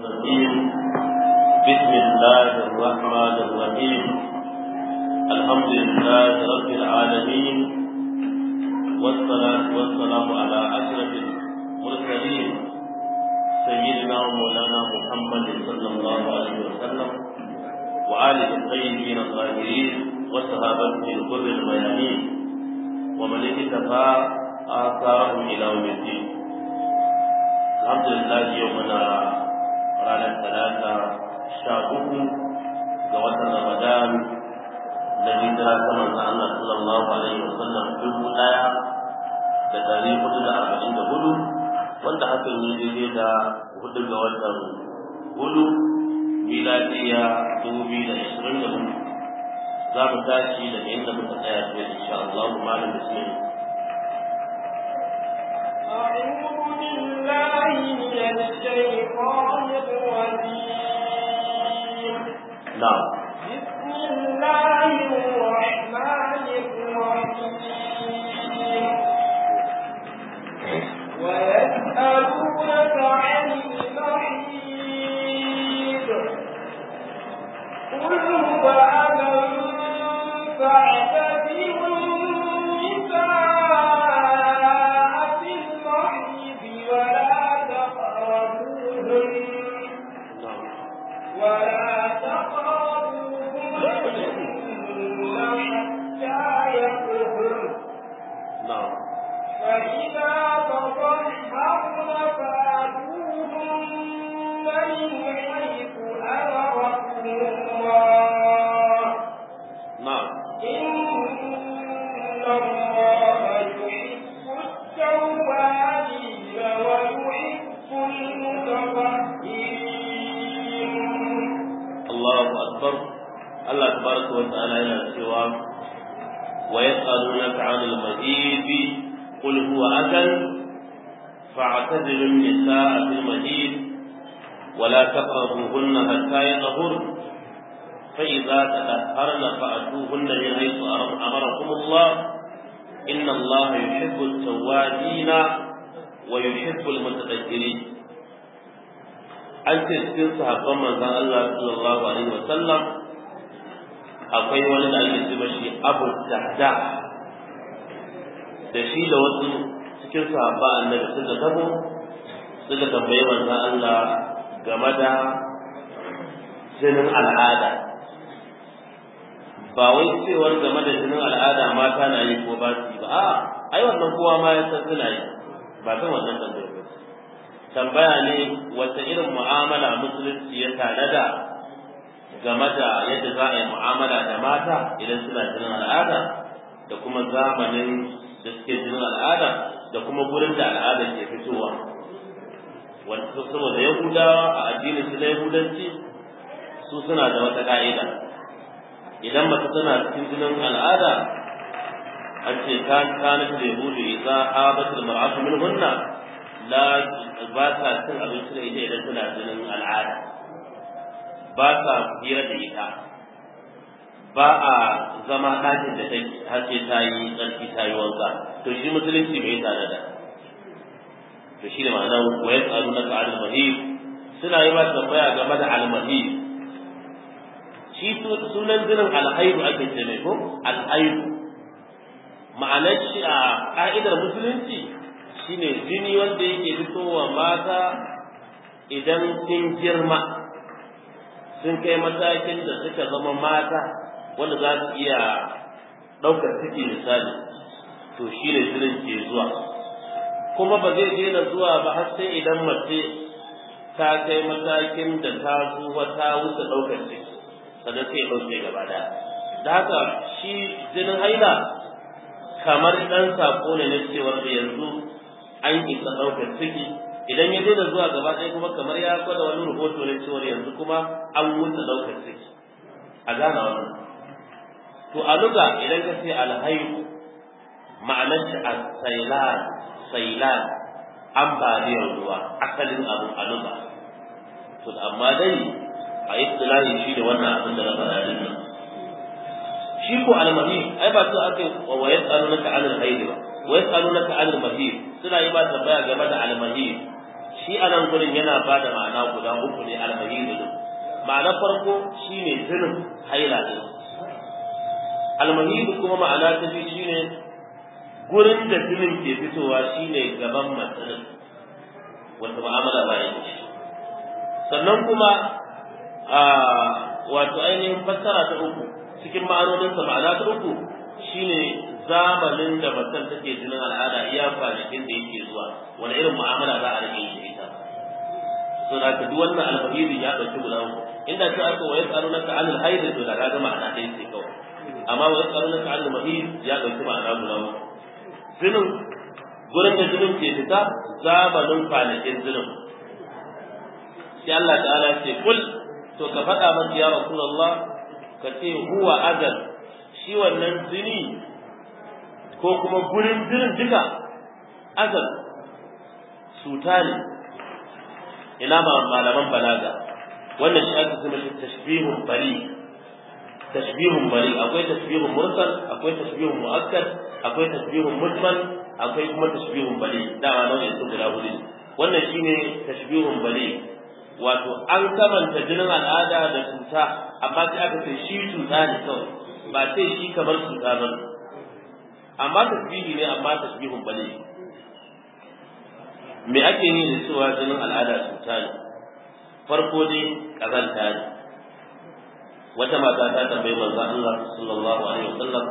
الرجيم بسم الله الرحمن الرحيم الحمد لله رب العالمين والصلاة والسلام على أشرف المرسلين سيدنا ومولانا محمد صلى الله عليه وسلم وآله الطيبين الطاهرين وصحابته الغر الميامين ومن اكتفى آثارهم إلى يوم الدين الحمد لله يومنا ranar talata sha uku ga watan ramadan da hijira ta manzon Allah sallallahu alaihi wasallam dubu ɗaya da dari hudu da arba'in da hudu wanda hakan yi daidai da hudu ga watan hudu miladiya dubu biyu da ashirin da hudu za mu tashi daga inda muka tsaya fiye insha Allah malam bismillah أعوذ بالله من الشيطان الرجيم نعم بسم الله الرحمن الرحيم ويسألونك عن المحيض قل هو أذى فاعتزلوا النساء في المحيض ولا تقربوهن نعم ولا تقربوهن حتى يطهرن نعم فإذا تطهرن فآتوهن من حيث أمركم الله نعم إن الله يحب التوابين ويحب المتطهرين Allahu akbar Allah tabaraka wa ta'ala yana cewa wa yas'alunaka 'anil mahid qul huwa adhan fa'tazilu an-nisaa fil mahid wa la taqrabuhunna hatta yatahurn فإذا تطهرن فأتوهن من حيث أمركم الله إن الله يحب التوابين ويحب المتطهرين an ce cikin sahabban manzon Allah sallallahu alaihi wasallam akwai wani da ake ce mashi Abu Dahda da shi da wasu cikin sahabba annabi suka tabo suka tambayi manzon Allah game da jinin al'ada ba wai cewar game da jinin al'ada mata na yi ko ba su yi ba a'a ai wannan kowa ma ya san suna yi ba kan wannan tambayar ba tambaya ne wata irin mu'amala musulunci ya tanada game da yadda za a yi mu'amala da mata idan suna jinin al'ada da kuma zamanin da suke jinin al'ada da kuma gurin da al'ada ke fitowa wanda saboda yahudawa a addinin su na yahudanci su suna da wata ka'ida idan mace tana cikin jinin al'ada an ce kan kana da yahudu idza habat al-mar'atu minhunna la ba sa cin abinci da ita idan tana jinin al'ada ba sa hira da ita ba a zama ɗakin da take har sai ta yi tsarki ta yi wanka to shi musulunci bai tare da to shi ne ma'anar wa ya tsaru na ka'al mahib suna yi ba tambaya game da al-mahib shi sunan jinin alhaidu ake ce mai ko alhaidu ma'anar shi a ka'idar musulunci shine jini wanda yake fitowa mata idan sun girma sun kai matakin da suka zama mata wanda za su iya ɗaukar ciki misali to shi ne jinin ke zuwa kuma ba zai daina zuwa ba har sai idan mace ta kai matakin da ta zuwa ta wuce ɗaukar ciki sannan sai ɗauke gaba ɗaya da haka shi jinin haila kamar ɗan saƙo ne na cewar da yanzu an isa ɗaukar ciki idan ya daina zuwa gaba ɗaya kuma kamar ya gwada wani rahoto na cewar yanzu kuma an wuce ɗaukar ciki a gane wannan to a luga idan ka ce alhaihu ma'anar shi a sailan sailan ambaliyar ruwa asalin abu a luga to amma dai a istilahi shi da wannan abin da na faɗa din nan shi ko almahid ai ba su aka wa yas'alunaka anil haid ba wa yas'alunaka anil mahid suna yi ba tambaya game da almahid shi shi a nan gurin yana ba da ma'ana guda uku ne almahidu din ma'ana farko shine zinin haila din almahidu kuma ma'ana ta biyu shine gurin da zinin ke fitowa shine gaban matsalin wata mu'amala ba yin shi sannan kuma a wato ainihin fassara ta uku cikin ma'anoninsa ma'ana ta uku shine zamanin da mutum take jinin al'ada iya kwanakin da yake zuwa wani irin mu'amala za a rike shi ita so da ka duk wannan alfahiri ya ɗauki guda uku inda ta aka wa yas'alunaka anil haid to da kaga ma'ana ɗaya ce kawai amma wa yas'alunaka anil mahid ya ɗauki ma'ana guda uku zinin gurin da jinin ke fita zamanin kwanakin zinin sai Allah ta'ala ce kul to ka faɗa masa ya rasulullah ka ce huwa adal shi wannan zini ko kuma gurin jinin duka azal suta ne ina ma malaman balaga wannan shi aka zama shi tashbihun bari tashbihun bari akwai tashbihun mursal akwai tashbihun mu'akkad akwai tashbihun mujmal akwai kuma tashbihun bari dama nau'in su guda hudu wannan shine tashbihun bari wato an kamanta jinin al'ada da cuta amma sai aka ce shi cuta ne kawai ba sai shi kamar cuta ba amma tasbihi ne amma tasbihun bane me ake yi da cewa jinin al'ada cuta ne farko dai kazanta ne wata mata ta tambayi manzo Allah sallallahu alaihi wasallam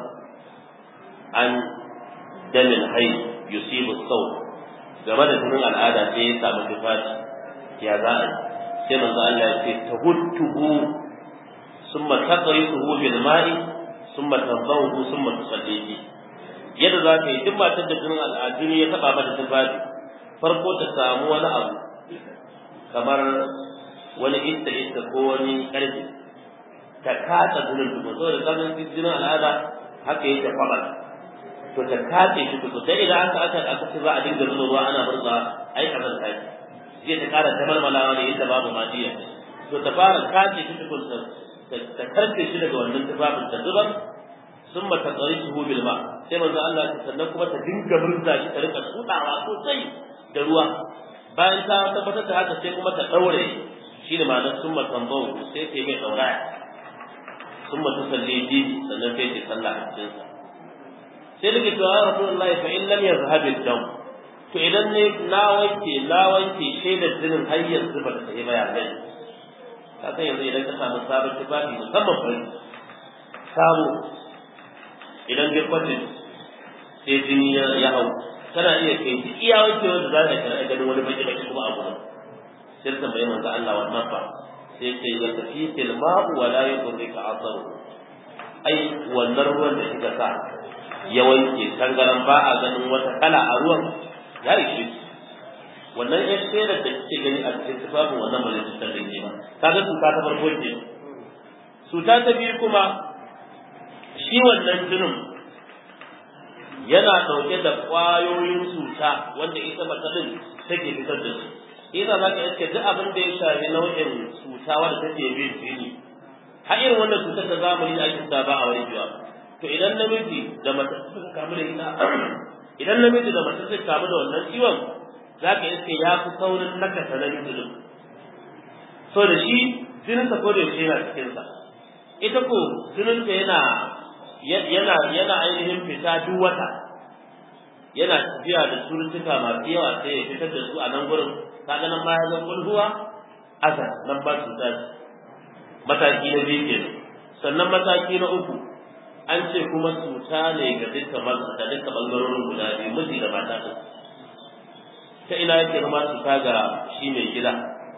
an damin hay yusibu saw game da jinin al'ada sai ya samu tufafi ya za a sai manzo Allah ya ce tahuttuhu summa taqrisuhu bil ma'i summa tanzahu summa tusallihi yadda za ka yi duk matar da jinin al'aduni ya taba mata tufafi farko ta samu wani abu kamar wani ista ista ko wani karfi ta kata jinin tukun saboda kamin jinin al'ada haka yake kwabar to ta kace shi tukun sai idan aka aka aka ce za a dinga zuwa ruwa ana murza ai kazan ta zai ta kara ta malmalawa ne inda babu madiya to ta fara kace shi tukun ta karfe shi daga wannan tufafin ta zubar sun mata tsari shi bil ma sai manzo Allah ya sannan kuma ta dinga murza shi ta rika tsudawa sosai da ruwa bayan ta tabbatar da haka sai kuma ta daure shi ne ma'anar sun mata tambau sai ta yi mai dauraya sun mata salle ji sannan sai ta sallah a cikin sa sai da ke cewa ya rasulullahi fa in lam yazhab al-dam to idan ne na wanke na wanke shaidar jinin har yanzu ba ta sai bayanai ka san yanzu idan ka samu sabon tufafi musamman fari sabo idan dai kwatin sai jini ya hau kana iya kai shi iya wanke wanda za ka kana ganin wani baki baki kuma a gurin sai ta tambayi manzo Allah wannan fa sai ce ya tafi fil ma'u wa la yudrika asaru ai wannan ruwan da kika sa ya wanke tangaran ba a ganin wata kala a ruwan ya ishe wannan ya shaida da kike gani a cikin tufafin wannan ba zai cutar da ke ba kaga cuta ta farko ce cuta ta biyu kuma shi wannan jinin yana ɗauke da ƙwayoyin cuta wanda ita matsalin take fitar da su ina za ka iske duk abin da ya shafi nau'in cuta wanda take bin jini har irin wannan cutar da zamani da ake sa ba a warkewa to idan namiji da mace suka kamu da ita idan namiji da mace suka kamu da wannan ciwon za ka iske ya fi saurin nakasa na mutum so da shi jininsa ko da yaushe yana cikinsa ita ko jininta yana yana yana ainihin fita duk wata yana tafiya da suruttuka masu yawa sai ya fitar da su a nan gurin kaga nan ma ya zan kulhuwa asa nan ba su tashi mataki na biyu kenan sannan mataki na uku an ce kuma cuta ne ga dukkan maza da dukkan bangarorin guda biyu miji da mata ɗin ta ina yake zama cuta ga shi mai gida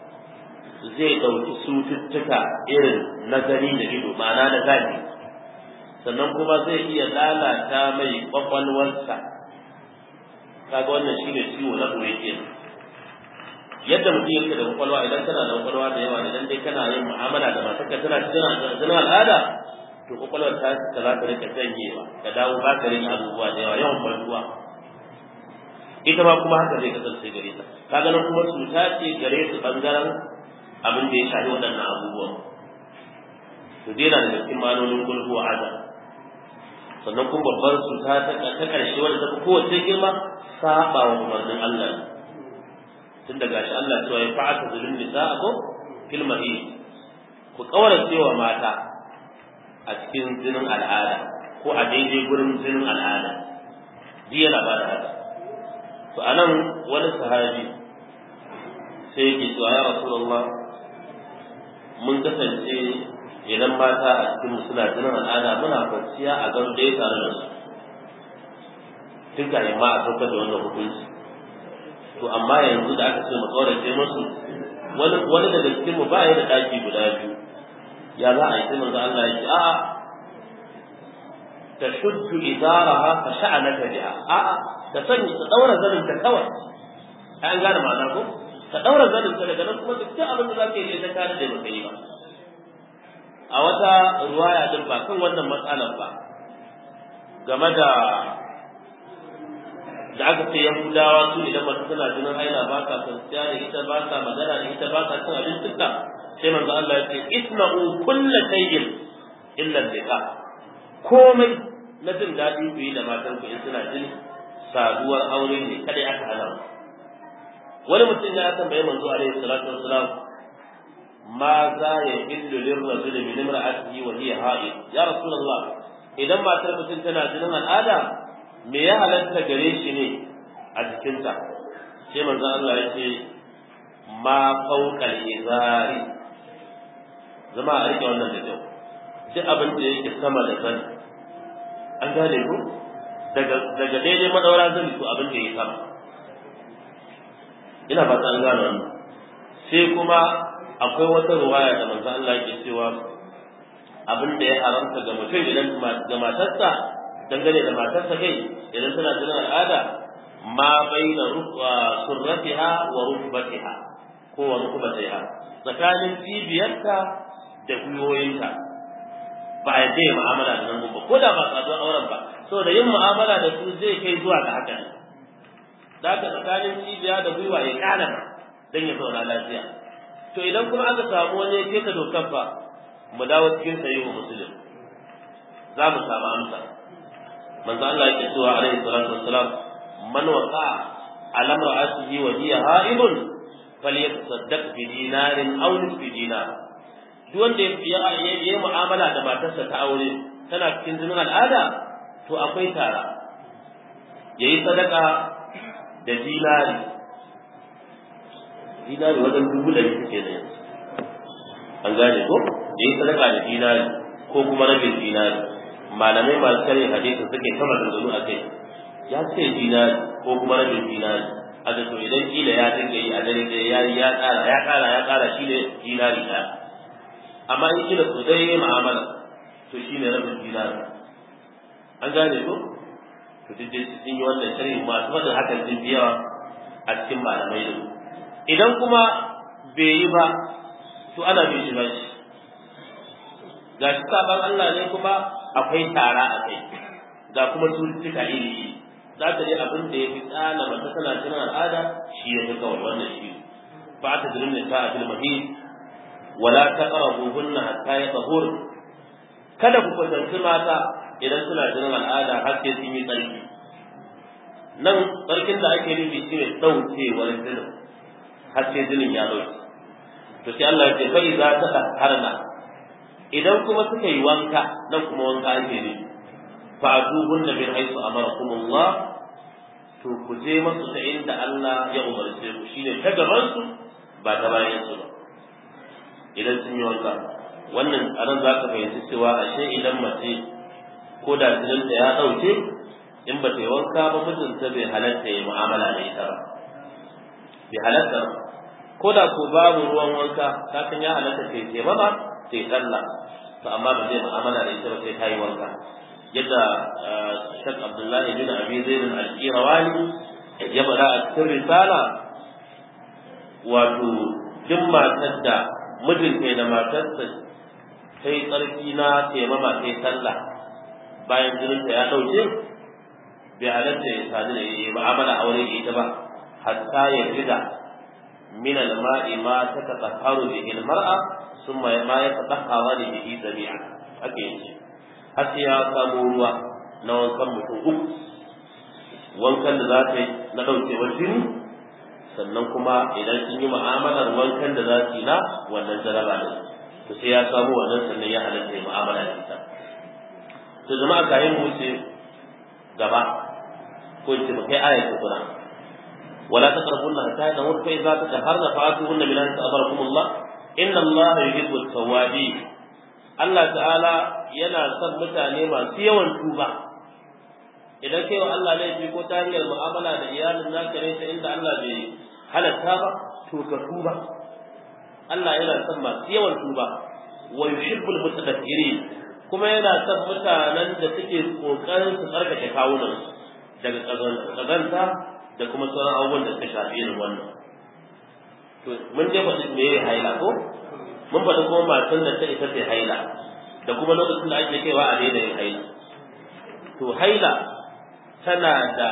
zai ɗauki cututtuka irin na gani da ido ma'ana na gani sannan kuma zai iya lalata mai kwakwalwarsa kaga wannan shine ciwo na ɓoye kenan yadda mutum yake da kwakwalwa idan kana da kwakwalwa da yawa idan dai kana yin mu'amala da matarka tana cikin al'ada to kwakwalwar ta ta za ta rika janyewa ka dawo ba ka rika abubuwa da yawa yawan bantuwa ita ma kuma haka zai kasance gare ta kaga nan kuma cuta ce gare su bangaren abin da ya shafi waɗannan abubuwan to dai na da cikin manonin gulhu a adam sannan kuma babbar cuta ta ƙarshe wadda ta fi kowace girma saba wa umarnin Allah ne tun daga shi Allah cewa ya fa'ata zulun nisa'a ko fil mahid ku kaurace wa mata a cikin jinin al'ada ko a daidai gurin jinin al'ada ji yana ba da haka to anan wani sahabi sai yake cewa ya rasulullah mun kasance idan mata a cikin suna jinin al'ada muna kwanciya a gan ɗaya tare da su tun kafin ma a saukar da wannan hukunci to amma yanzu da aka ce mu tsorace musu wani wani daga cikin mu ba ya da daki guda biyu ya za a yi sai manzo Allah ya ce a'a tashuddu idaraha fa sha'anaka biha a'a ta sanya ta daura zanin ta kawai an gane ma'ana ko ta daura zanin ta daga nan kuma duk abin da zaka yi ta kare da baka yi ba a wata ruwaya din ba kan wannan matsalar ba game da da aka ce yahudawa su idan mace tana jinin haila ba ka kwanciya da ita ba ka magana da ita ba ka cin abin duka sai manzo Allah ya ce isma'u kulla shay'in illa liqa komai na jin daɗi ku yi da matan ku in suna jin saduwar aure ne kada aka hana wani mutum ya tambaye manzo alaihi salatu wassalam ma za ya illu lirrajul min imra'atihi wa hiya ha'id ya rasulullah idan matar mutum tana jinin al'ada me ya halatta gare shi ne a jikinta sai manzo Allah ya ce ma fawqal izari zama a rike wannan da kyau duk abin da yake sama da sani an gane ku daga daga daidai madaura zani to abin da yake sama ina fata an gane wannan sai kuma akwai wata ruwaya da manzo Allah yake cewa abin da ya haramta ga mutum idan ga matarsa dangane da matarsa kai idan tana jinin al'ada ma baina surratiha wa rukbatiha ko wa rukbatiha tsakanin cibiyarta da gwiwoyinta ba a yadda mu'amala da nan ba ko da ba tsaduwar auren ba saboda yin mu'amala da su zai kai zuwa ga haka ne da haka tsakanin cibiya da gwiwa ya kana dan ya zauna lafiya to idan kuma aka samu wani ya keta dokar fa mu dawo cikin sahihu muslim za mu samu amsa manzo Allah yake cewa alaihi salatu wassalam man waqa ala imra'atihi wa hiya ha'ibun falyatasaddaq bi dinarin aw nisfi dinar duk wanda ya yi mu'amala da matarsa ta aure tana cikin jinin al'ada to akwai tara yayi sadaka da dinari dinari wajen dubu da suke da yanzu an gane ko yayi sadaka da dinari ko kuma rabin dinari malamai masu kare hadisin suke kama da zuru a kai ya ce dinari ko kuma rabin dinari a da to idan kila ya dinga yi a dare da ya ya kara ya kara ya kara shi ne dinari ɗaya amma in kila so dai yayi mu'amala to shi ne rabin dinari an gane ko to duk dai sun yi wannan sharhi masu faɗin hakan sun fi yawa a cikin malamai da idan kuma bai yi ba to ana bin shi ba shi ga shi sabon Allah ne kuma akwai tara a kai ga kuma cututtuka iri iri za ta je abin da ya fi tsana mata tana cin al'ada shi ya fi kawai wannan shi ba ta jirin da ta a fil mahid wala ta qarabu hunna hatta ya tahur kada ku kusanci mata idan suna jinin al'ada har sai sun yi tsarki nan tsarkin da ake nufi shi ne ɗaukewar jinin har sai jinin ya ɗauke to sai Allah ya ce fa idza tadahharna idan kuma suka yi wanka nan kuma wanka ake ne fa duhun da bin haisu amarakumullah to ku je masu ta inda Allah ya umarce ku shine ta gaban su ba ta bayan su ba idan sun yi wanka wannan anan za ka fahimci cewa ashe idan mace ko da jininta ya ɗauke in ba ta yi wanka ba mijinta bai halatta ya mu'amala da ita ba bai halatta ba ko da ko babu ruwan wanka kafin ya halatta ta yi ba ta yi sallah to amma ba zai mu'amala da ita ba sai ta yi wanka yadda Sheikh Abdullahi bin Abi Zaid al-Qirawani ya bada a cikin risala wato duk matar da mijinta da matarsa sai tsarki na taimama sai sallah bayan jininta ya ɗauke bai halatta ya sadu da ya mu'amala aure da ita ba hatta ya rida min al-ma'i ma tatatahharu bihi al-mar'a thumma ma yatatahharu bihi jami'a ake yi har sai ya samu ruwa na wankan mutum uku wankan da za ta yi na ɗaukewar jini sannan kuma idan sun yi mu'amalar wankan da za su yi na wannan jaraba ne to sai ya samu wannan sannan ya halatta ya mu'amala da ita to jama'a kayan mu ce gaba ko ce ba kai ayat Qur'an wala taqrabunna hatta yadhur fa idza tataharna fa'atuhunna min an ta'barakumullah inna Allah yuhibbu at-tawwabin Allah ta'ala yana son mutane masu yawan tuba idan kai wa Allah laifi ko ta hanyar mu'amala da iyalin naka ne ta inda Allah bai halatta ba to ka tuba Allah yana son masu yawan tuba wa yuhibbul mutatahhirin kuma yana son mutanen da suke kokarin su tsarkake kawunan daga kazanta da kuma sauran abubuwan da suka shafi irin wannan to mun je faɗi me ya haila ko mun faɗi kuma matan da ta isa ta haila da kuma lokacin da ake kaiwa a daina yin haila to haila tana da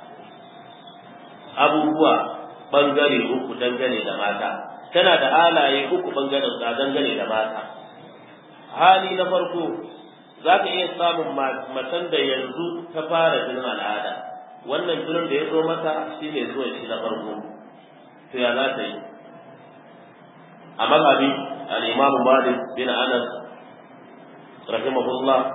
abubuwa bangare uku dangane da mata tana da halaye uku bangaren da dangane da mata hali na farko za ka iya samun matan da yanzu ta fara jinin al'ada wannan jinin da ya zo mata shi ne zuwa shi na farko to ya za ta yi a mazhabi al-imamu malik bin anas rahimahullah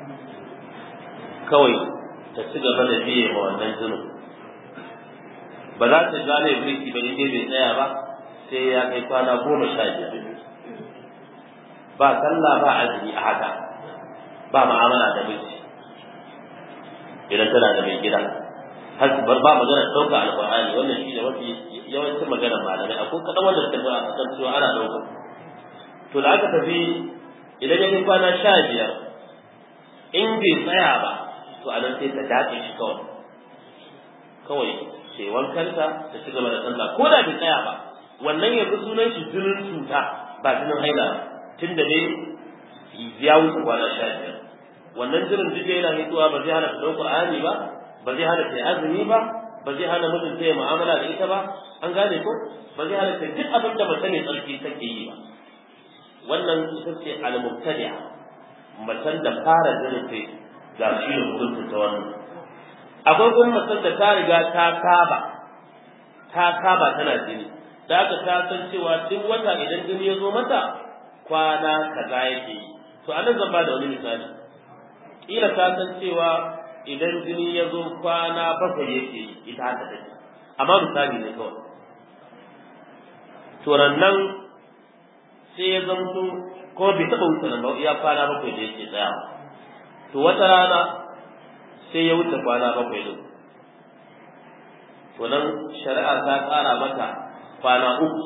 kawai ta ci gaba da biye ma wannan jinin ba za ta gane birki ba in bai tsaya ba sai ya kai kwana goma sha biyar ba sallah ba azumi a haka ba ma'amala da miji idan tana da mai gida har bar ba magana ɗauka alƙur'ani wannan shi ne mafi yawancin magana malamai akwai kaɗan wanda suka zuwa a kan cewa ana ɗauka to da aka tafi idan ya kai kwana sha biyar in bai tsaya ba to a nan sai ta dace shi kawai kawai sai wankanta ta ci gaba da sallah ko da bai tsaya ba wannan yanzu sunan shi jinin cuta ba jinin haila tun da dai ya wuce kwana sha biyar wannan jinin duk da yana hituwa ba zai hana ta ɗaukar ani ba ba zai hana ta yi azumi ba ba zai hana mutum ta yi mu'amala da ita ba an gane ko ba zai hana ta duk abin da mace mai tsarki take yi ba wannan ita ce al-mubtadi'a macen da fara jinin ta ga shi da hukunta ta wannan akwai kuma macen da ta riga ta saba ta saba tana jini da aka ta san cewa duk wata idan jini ya zo mata kwana kaza yake yi to anan zan ba da wani misali kila ta san cewa idan jini ya zo kwana bakwai yake yi ita haka take amma misali ne kawai to nan sai ya zamto ko bai taɓa wuce nan ba ya kwana bakwai da yake tsaya to wata rana sai ya wuce kwana bakwai din to nan shari'a ta ƙara mata kwana uku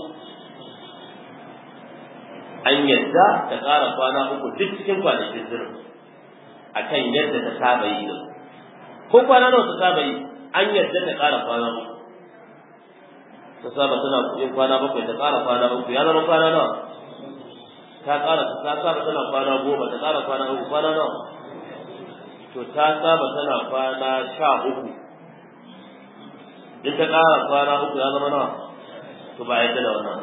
an yadda ta ƙara kwana uku duk cikin kwanakin zirin a kan yadda ta saba yi din ko kwana nawa ta saba yi an yadda ta ƙara kwana uku ta saba tana yin kwana bakwai ta ƙara kwana uku ya zama kwana nawa ta ƙara ta saba tana kwana goma ta ƙara kwana uku kwana nawa to ta saba tana kwana sha uku in ta ƙara kwana uku ya zama nawa to ba yadda da wannan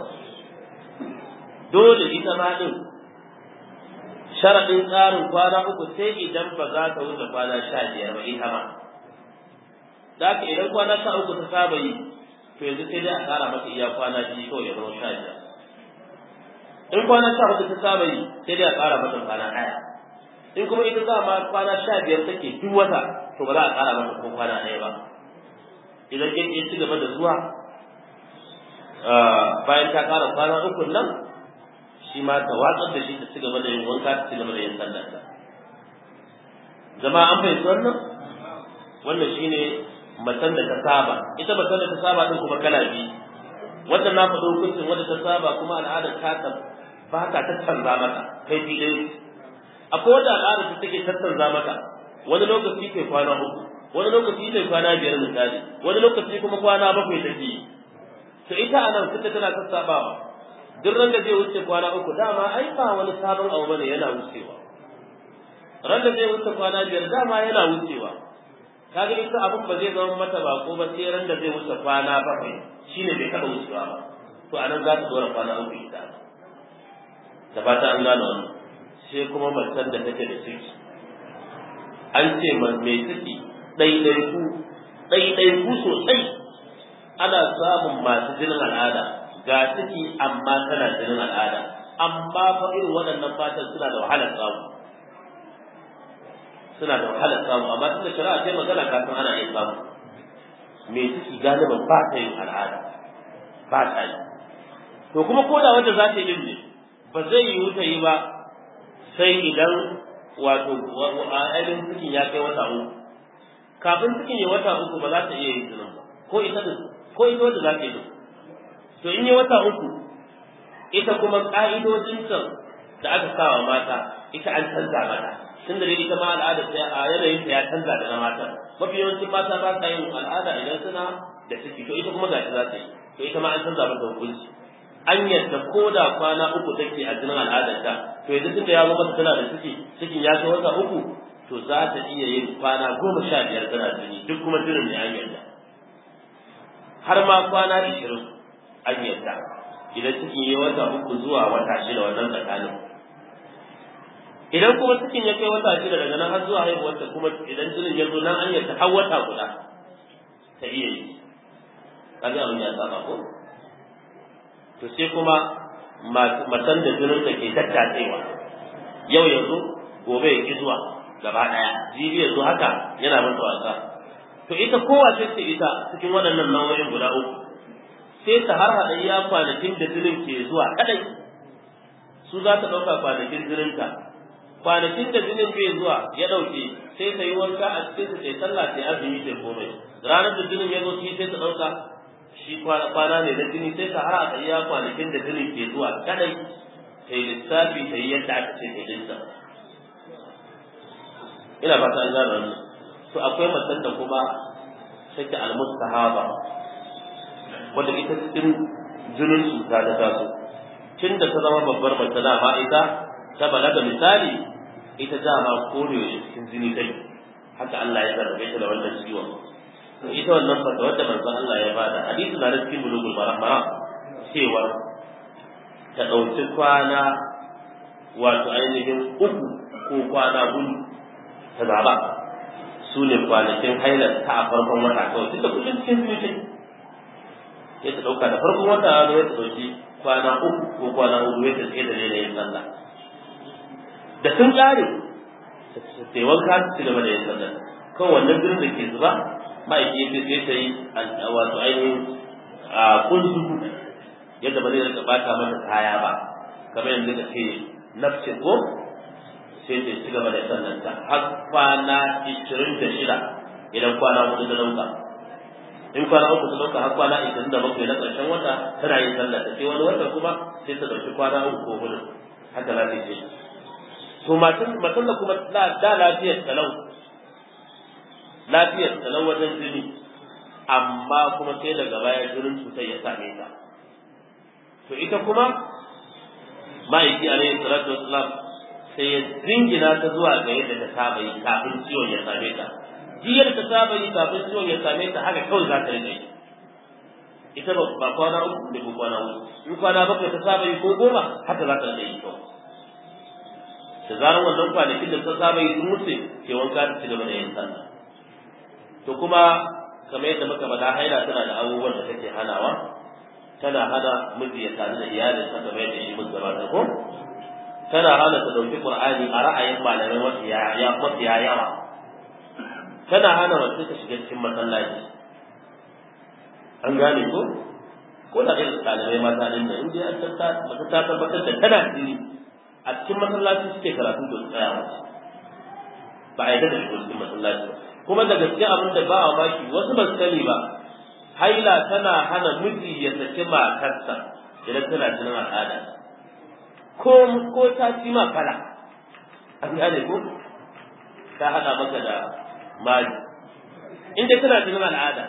dole ita ma din sharaɗin tsarin kwana uku sai idan ba za ta wuce kwana sha biyar ba ita ma da haka idan kwana sha uku ta saba yi to yanzu sai dai a ƙara mata iya kwana biyu kawai ya zama sha biyar in kwana sha hudu ta saba yi sai dai a ƙara mata kwana ɗaya in kuma ita za ma kwana sha biyar take duk wata to ba za a ƙara mata ko kwana ɗaya ba idan kin ya ci gaba da zuwa bayan ta ƙara kwana uku nan shi ma ta watsar da shi ta ci gaba da yin wanka ta ci gaba da yin sallar ta zama an fahimci wannan wannan shine matan da ta saba ita matan da ta saba din kuma kala biyu wanda na faɗo hukuncin wanda ta saba kuma al'adar ta ba ta tattanza mata kai fi ɗaya akwai wanda al'adar ta take tattanza mata wani lokaci kai kwana uku wani lokaci kai kwana biyar misali wani lokaci kuma kwana bakwai take yi to ita a nan tunda tana sassabawa duk ran da zai wuce kwana uku dama ai ba wani sabon abu bane yana wucewa ran da zai wuce kwana biyar dama yana wucewa kaga ita abin ba zai zama mata bako ba sai ran da zai wuce kwana bakwai shine bai taɓa wucewa ba to anan za ta dora kwana uku ita da fata an gane wannan sai kuma macen da take da ciki an ce mai ciki ɗaiɗaiku ɗaiɗaiku sosai ana samun masu jinin al'ada ga ciki amma tana jinin al'ada amma fa irin waɗannan matan suna da wahalar samu suna da wahalar samu amma tunda shari'a sai magana kafin ana iya samu me ciki galiban ba ta yin al'ada ba ta yi to kuma ko da wanda za ta yi ne ba zai yiwu ta yi ba sai idan wato ainihin cikin ya kai wata uku kafin cikin ya wata uku ba za ta iya yin jinin ba ko ita ko ita wanda za ta yi to in yi wata uku ita kuma ka'idojin can da aka sawa mata ita an canza mata tun da ita ma al'ada ta a yanayin ta ya canza da na mata mafi yawancin mata ba sa yin al'ada idan suna da ciki to ita kuma gashi za ta yi to ita ma an canza mata hukunci an yadda ko da kwana uku take a jinin al'adar ta to yanzu tunda ya zo mata tana da ciki cikin ya kai wata uku to za ta iya yin kwana goma sha biyar tana jini duk kuma jinin ne an yadda har ma kwana ishirin an yadda idan cikin ya wata uku zuwa wata shida wannan tsakanin idan kuma cikin ya kai wata shida daga nan har zuwa haihuwarta kuma idan jinin ya zo nan an yadda har wata guda ta iya yi kaga abin ya saba ko to sai kuma matan da jinin da ke tattatsewa yau yanzu gobe ya ki zuwa gaba daya jibi yanzu haka yana mata wasa to ita kowace ce ita cikin waɗannan nau'o'in guda uku sai ta har haɗa iya kwanakin da jinin ke zuwa kadai su za ta ɗauka kwanakin jininta kwanakin da jinin bai zuwa ya ɗauke sai ta yi wanka a cikin su sai sallah sai azumi sai komai ranar da jinin ya zo shi sai ta ɗauka shi kwana ne na jini sai ta har haɗa iya kwanakin da jinin ke zuwa kadai ta yi lissafi ta yi yadda aka ce ta yi lissafi ina ba ta an gane wannan to akwai matan da kuma take almustahaba wanda ita cikin jinin cuta ta taso tun da ta zama babbar mace dama ita ta balaga misali ita dama kore cikin jini kai haka Allah ya zarrabe ta da wannan ciwon to ita wannan fata wadda manzon Allah ya bada hadisi na cikin bulugul marama cewa ta ɗauki kwana wato ainihin uku ko kwana hudu ta zaba su ne kwanakin hailar ta a farkon wata kawai tunda kullum cikin zuci ya ta ɗauka da farkon wata ne ya ta ɗauki kwana uku ko kwana hudu ya ta tsaye da daina yin sallah da sun ƙare sai wanka su ci gaba da yin sallah kawai wannan birnin da ke zuba ma'aiki ya sai ta yi wato ainihin a kunzuku yadda ba zai rika bata mata kaya ba kamar yanzu ka ce nafsin ko sai ta ci gaba da sallanta har kwana ishirin da shida idan kwana hudu ta dauka in kwana uku ta dauka har kwana ishirin da bakwai na ƙarshen wata tana yin sallata sai wani wata kuma sai ta ɗauki kwana uku ko hudu haka za ta yi to matan da kuma da lafiyar talau lafiyar talau wajen jini amma kuma sai daga baya jinin cutar ya same ta to ita kuma ma'aiki alaihi salatu wassalam sai ya zingina ta zuwa ga yadda ta saba yi kafin ciwon ya same ta jiyar ta saba yi kafin ciwon ya same ta haka kawai za ta rike ita ba ba kwana uku da ko kwana uku in kwana bakwai ta saba yi ko goma haka za ta rike yi kawai da zarar wannan kwanakin da ta saba yi sun wuce ke wanka ta ci gaba da yin sallah to kuma kamar yadda muka faɗa haila tana da abubuwan da take hanawa tana hana miji ya sadu da iyalinsa kamar yadda shi mun gabata ko tana hana ta dauki Qur'ani a ra'ayin malamai wasu ya ya wasu ya yawa tana hana wasu ta shiga cikin masallaci an gane ko ko da irin ɗalibai mata din da inda an ta mata ta tabbatar da tana jini a cikin masallaci suke karatu da tsaya wasu ba a yi da shigo cikin masallaci kuma da gaske abin da ba a maki wasu ba su sani ba haila tana hana miji ya saki matarsa idan tana jinin al'ada ko ko ta ci ma kala an gane ko ta hada maka da mali inda tana jinin al'ada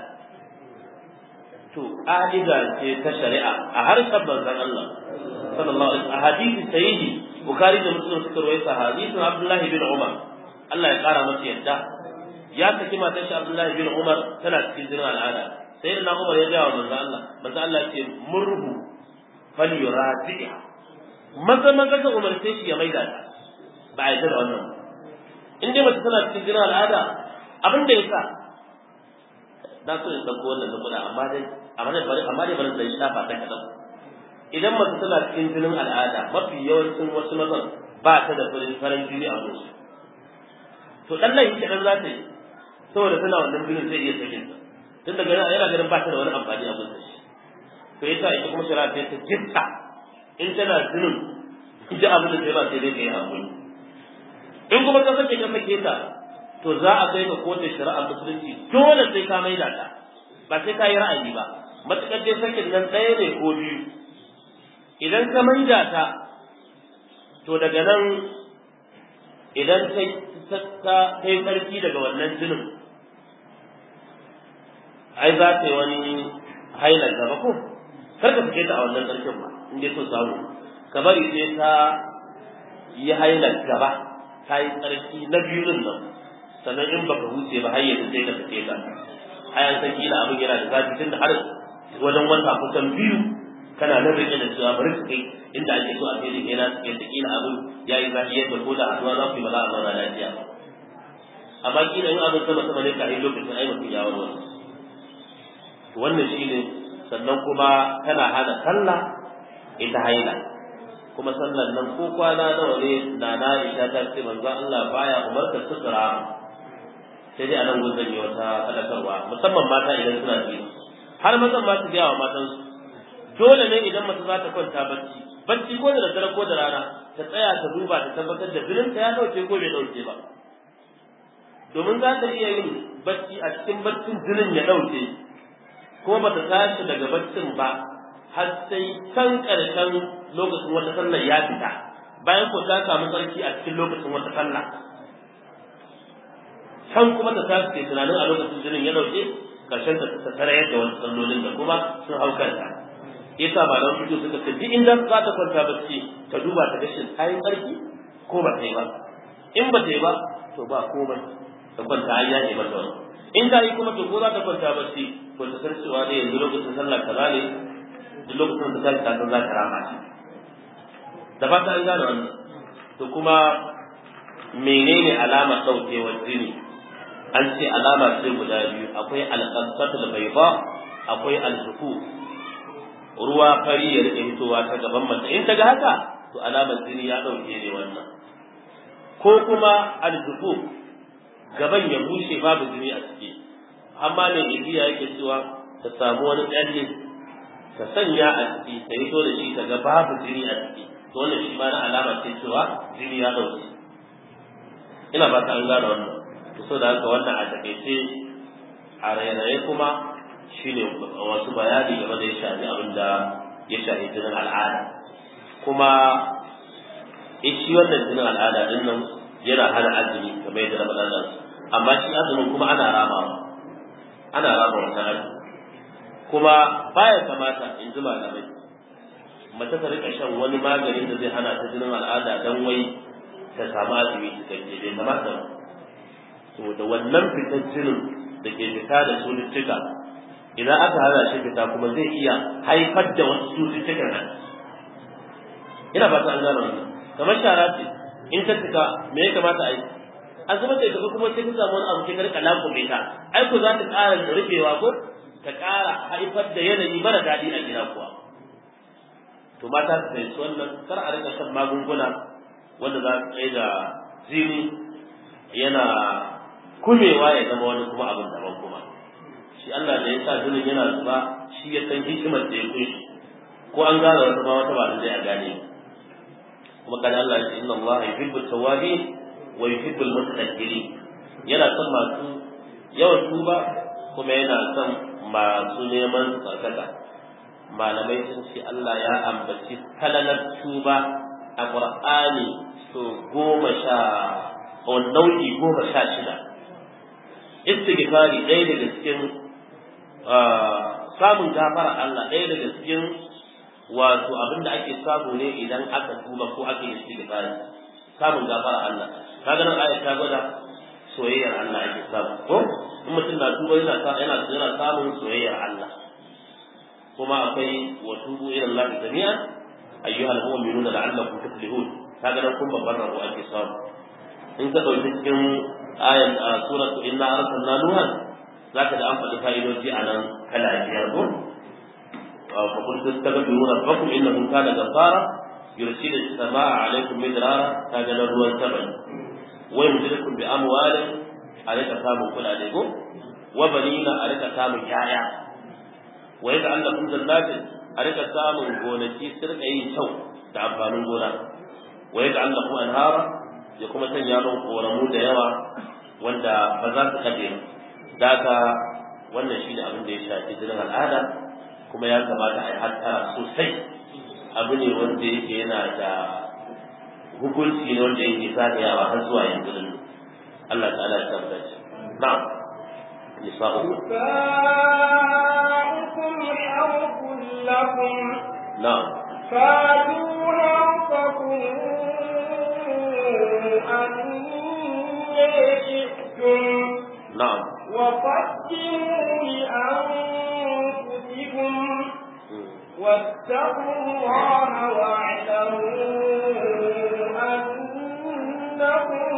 to ƙa'ida ce ta shari'a a harshen manzon Allah sallallahu alaihi wasallam hadisi sahihi bukhari da muslim suka rawaita hadisin abdullahi bin umar Allah ya kara masa yadda ya saki matar shi abdullahi bin umar tana cikin jinin al'ada sai da umar ya gaya wa manzon Allah manzon Allah ya ce murhu falyuradiha maza maza ka umarce shi ya maida ta ba a yi da wannan in dai mace tana cikin jinin al'ada abin da ya sa na so in ɗauko wannan saboda amma dai amma dai bari amma dai bari da shafa ta kadan idan mace tana cikin jinin al'ada mafi yawancin wasu mazan ba ta da farin farin jini a musu to dan nan yake dan za ta yi saboda tana wannan jinin zai iya sakin ta tun daga nan yana ganin ba ta da wani amfani a musu to yasa ita kuma shari'a ta ta jitta in tana jinin ji abin da sai ba sai dai kai hakuri in kuma ka sake ka sake ta to za a kai ka kotun shari'a musulunci dole sai ka maida ta ba sai ka yi ra'ayi ba matuƙar dai sakin nan ɗaya ne ko biyu idan ka maida ta to daga nan idan ta ta kai tsarki daga wannan jinin ai za ta yi wani hailar gaba ko kar ka fice ta a wannan tsarkin ba in dai so samu ka bari sai ta yi hailar gaba ta yi tsarki na biyu din nan sannan in baka huce ba har yanzu sai ka fice ta ayan san kila abin yana da zafi tunda har wajen wata kusan biyu kana nan rike da cewa bari su kai inda ake so a kai da na yadda kila abin ya yi zafi yadda ko da haduwa za ku yi ba za a zauna lafiya ba amma kila in abin sama sama ne ka yi lokacin ai mutum ya warware wannan shi ne sannan kuma tana hana sallah ita haila kuma sallan nan ko kwana nawa ne na na isha ta ce manzo Allah baya umarta sutura sai dai anan gun zan yi wata fadakarwa musamman mata idan suna ji har mazan ma su gaya wa matan su dole ne idan mace za ta kwanta bacci bacci ko da daddare ko da rana ta tsaya ta duba ta tabbatar da jinin ta ya dauke ko bai dauke ba domin za ta iya yin bacci a cikin baccin jinin ya dauke ko ba ta tashi daga baccin ba har sai kan ƙarshen lokacin wata sallar ya fita bayan ko ta samu sarki a cikin lokacin wata sallah can kuma ta tashi ke tunanin a lokacin jinin ya dauke ƙarshen ta ta tare yadda wasu sallolin da kuma sun hau kanta yasa ba da fito suka ce duk inda za ta kwanta bacci ta duba ta gashin kayan ƙarfi ko ba ta yi ba in ba ta yi ba to ba komai ta kwanta an yaje mata wani in ta yi kuma to ko za ta kwanta bacci ko ta san cewa ne yanzu lokacin sallah kaza ne duk lokacin da ta ta san za ta rama shi da fata an gane wannan to kuma menene alamar daukewar jini an ce alama ce guda biyu akwai alqasatul bayda akwai alzuku ruwa fari ya rike fitowa ta gaban mace in ta ga haka to alamar jini ya dauke ne wannan ko kuma alzuku gaban ya bushe babu jini a ciki amma ne igiya yake cewa ta samu wani tsalle ta sanya a ciki ta yi da shi ta ga babu jini a ciki to wannan shi ma na alama ce cewa jini ya dauke ina ba ta an gane wannan to so da haka wannan a takaice a rairaye kuma shine wasu bayani game da ya shafi abin da ya shafi jinin al'ada kuma shi wannan jinin al'ada din nan yana hana azumi kamar yadda na faɗa nan amma shi azumin kuma ana ramawa ana rama wannan azumi kuma baya kamata in ji malamai mace ta rika shan wani maganin da zai hana ta jinin al'ada dan wai ta samu azumi cikakke bai kamata ba saboda wannan fitar jinin da ke fita da cututtuka idan aka hana shi fita kuma zai iya haifar da wasu cututtukan nan ina ba ta an gano wannan kamar shara ce in ta fita me ya kamata a yi an zama da tafi kuma sai ka samu wani abu sai ka rika lakume ta ai ko za ta ƙara da rufewa ko ta ƙara haifar da yanayi mara daɗi a gida kuwa to mata su fahimci wannan kar a rika shan magunguna wanda za su tsaye da jini yana kumewa ya zama wani kuma abin daban kuma shi Allah da ya sa jinin yana zuba shi ya san hikimar da ya kunshi ko an gane wata ma wata ba da zai a gane kuma kan Allah ya ce inna Allah yuhibbu tawabin wa yuhibbu al-mutatahhirin yana son masu yawan tuba kuma yana son masu neman tsarkaka malamai sun ce Allah ya ambaci kalalar tuba a Qur'ani so goma sha nau'i goma sha shida istighfari ɗaya daga cikin samun gafara Allah ɗaya daga cikin wato abin da ake samu ne idan aka tuba ko aka yi istighfari samun gafara Allah kaga nan ayat ta gwada soyayyar Allah ake samu ko in mutum na tuba yana yana yana samun soyayyar Allah kuma akwai wa tubu ila Allah jami'an ayyuhal mu'minuna la'allakum tuflihun kaga nan kun babbar rabo ake samu in ka dauki cikin ayan suratu inna arsalna nuhan zaka da an faɗi fa'idoji a nan kala biyar ko fa qul tastaghfiru rabbakum innahu kana ghaffara yursilu as-samaa'a 'alaykum midrara kaga na ruwan sama wa yumdidukum bi amwalin a rika samun kuɗaɗe ko wa banina a rika samun yaya wa yadda Allah kun jannatin a rika samun gonaki su rika yin kyau da amfanin gona wa yadda Allah kun anhara ya kuma sanya mun koramu da yawa wanda ba za su kaje da haka wannan shi ne abin da ya shafi jinin al'ada kuma ya kamata a yi hattara sosai abu ne wanda yake yana da hukunci ne wanda yake zagayawa har zuwa yanzu din Allah ta'ala ya tabbata shi na'am nisa'ukum نساؤكم حرث لكم na'am فاتوا حرثكم أن شئتم na'am وقدموا لأنفسكم Mm. واتقوا الله واعلموا أنكم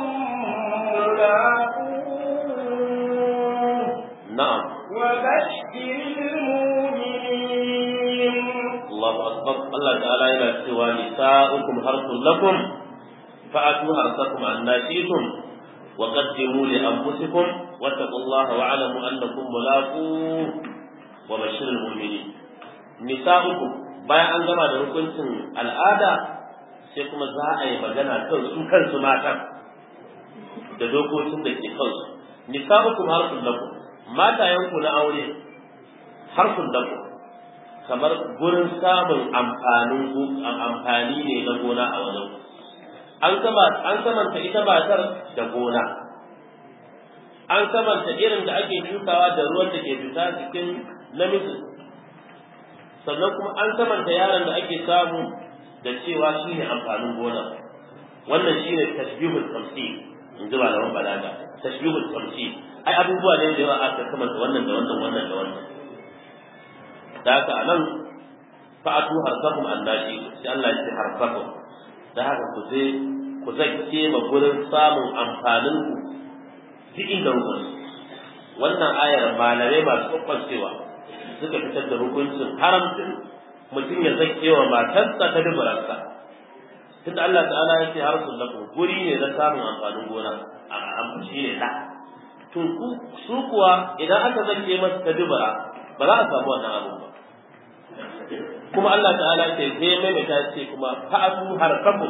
ملاقوه na'am وبشر المؤمنين Allahu akbar Allah ta'ala yana cewa nisa'ukum harthun lakum fa'atu harsakum annashitum wa qaddimu li anfusikum wattaqullaha wa'lamu annakum mulaquh wa bashiril mu'minin nisa'ukum bayan an gama da hukuncin al'ada sai kuma za a yi magana kan su kansu matan da dokokin da ke kansu nisa'ukum harthun lakum matayenku na aure harthun lakum kamar gurin samun amfanin amfani ne na gona a wajen an kama an kamanta ita matar da gona an kamanta irin da ake shukawa da ruwan da ke fita cikin namiji sannan kuma an kamanta yaron da ake samu da cewa shine amfanin gona wannan shine tashbihul tamsil in ji malaman balaga tashbihul tamsil ai abubuwa ne da yawa aka kamanta wannan da wannan wannan da wannan da haka a nan fa'atu harsakum annashi sai Allah ya ce harsakum da haka ku je ku zakke ma gurin samun amfanin ku duk inda ku wannan ayar malamai masu kwakwancewa suka fitar da hukuncin haramcin mutum ya zakke wa matarsa ta dubararsa tunda Allah ta'ala ya ce harsun lakum guri ne na samun amfanin gona a amfashi ne da to su kuwa idan aka zakke masa ta dubara ba za a samu wannan abu ba kuma Allah ta'ala ce sai ya maimaita ce kuma fa'atu harkakum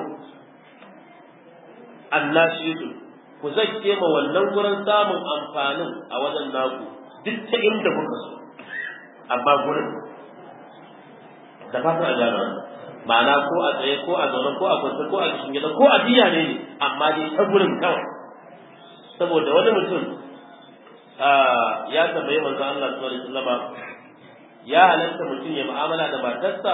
annashitu ku zakke ma wannan gurin samun amfanin a wajen naku duk ta inda kuka so amma gurin da fatan a gano ma'ana ko a tsaye ko a zaune ko a kwance ko a cikin gida ko a biya ne amma dai ta gurin kawai saboda wani mutum ya tambayi manzon Allah sallallahu alaihi wasallam ya halatta mutum ya mu'amala da matarsa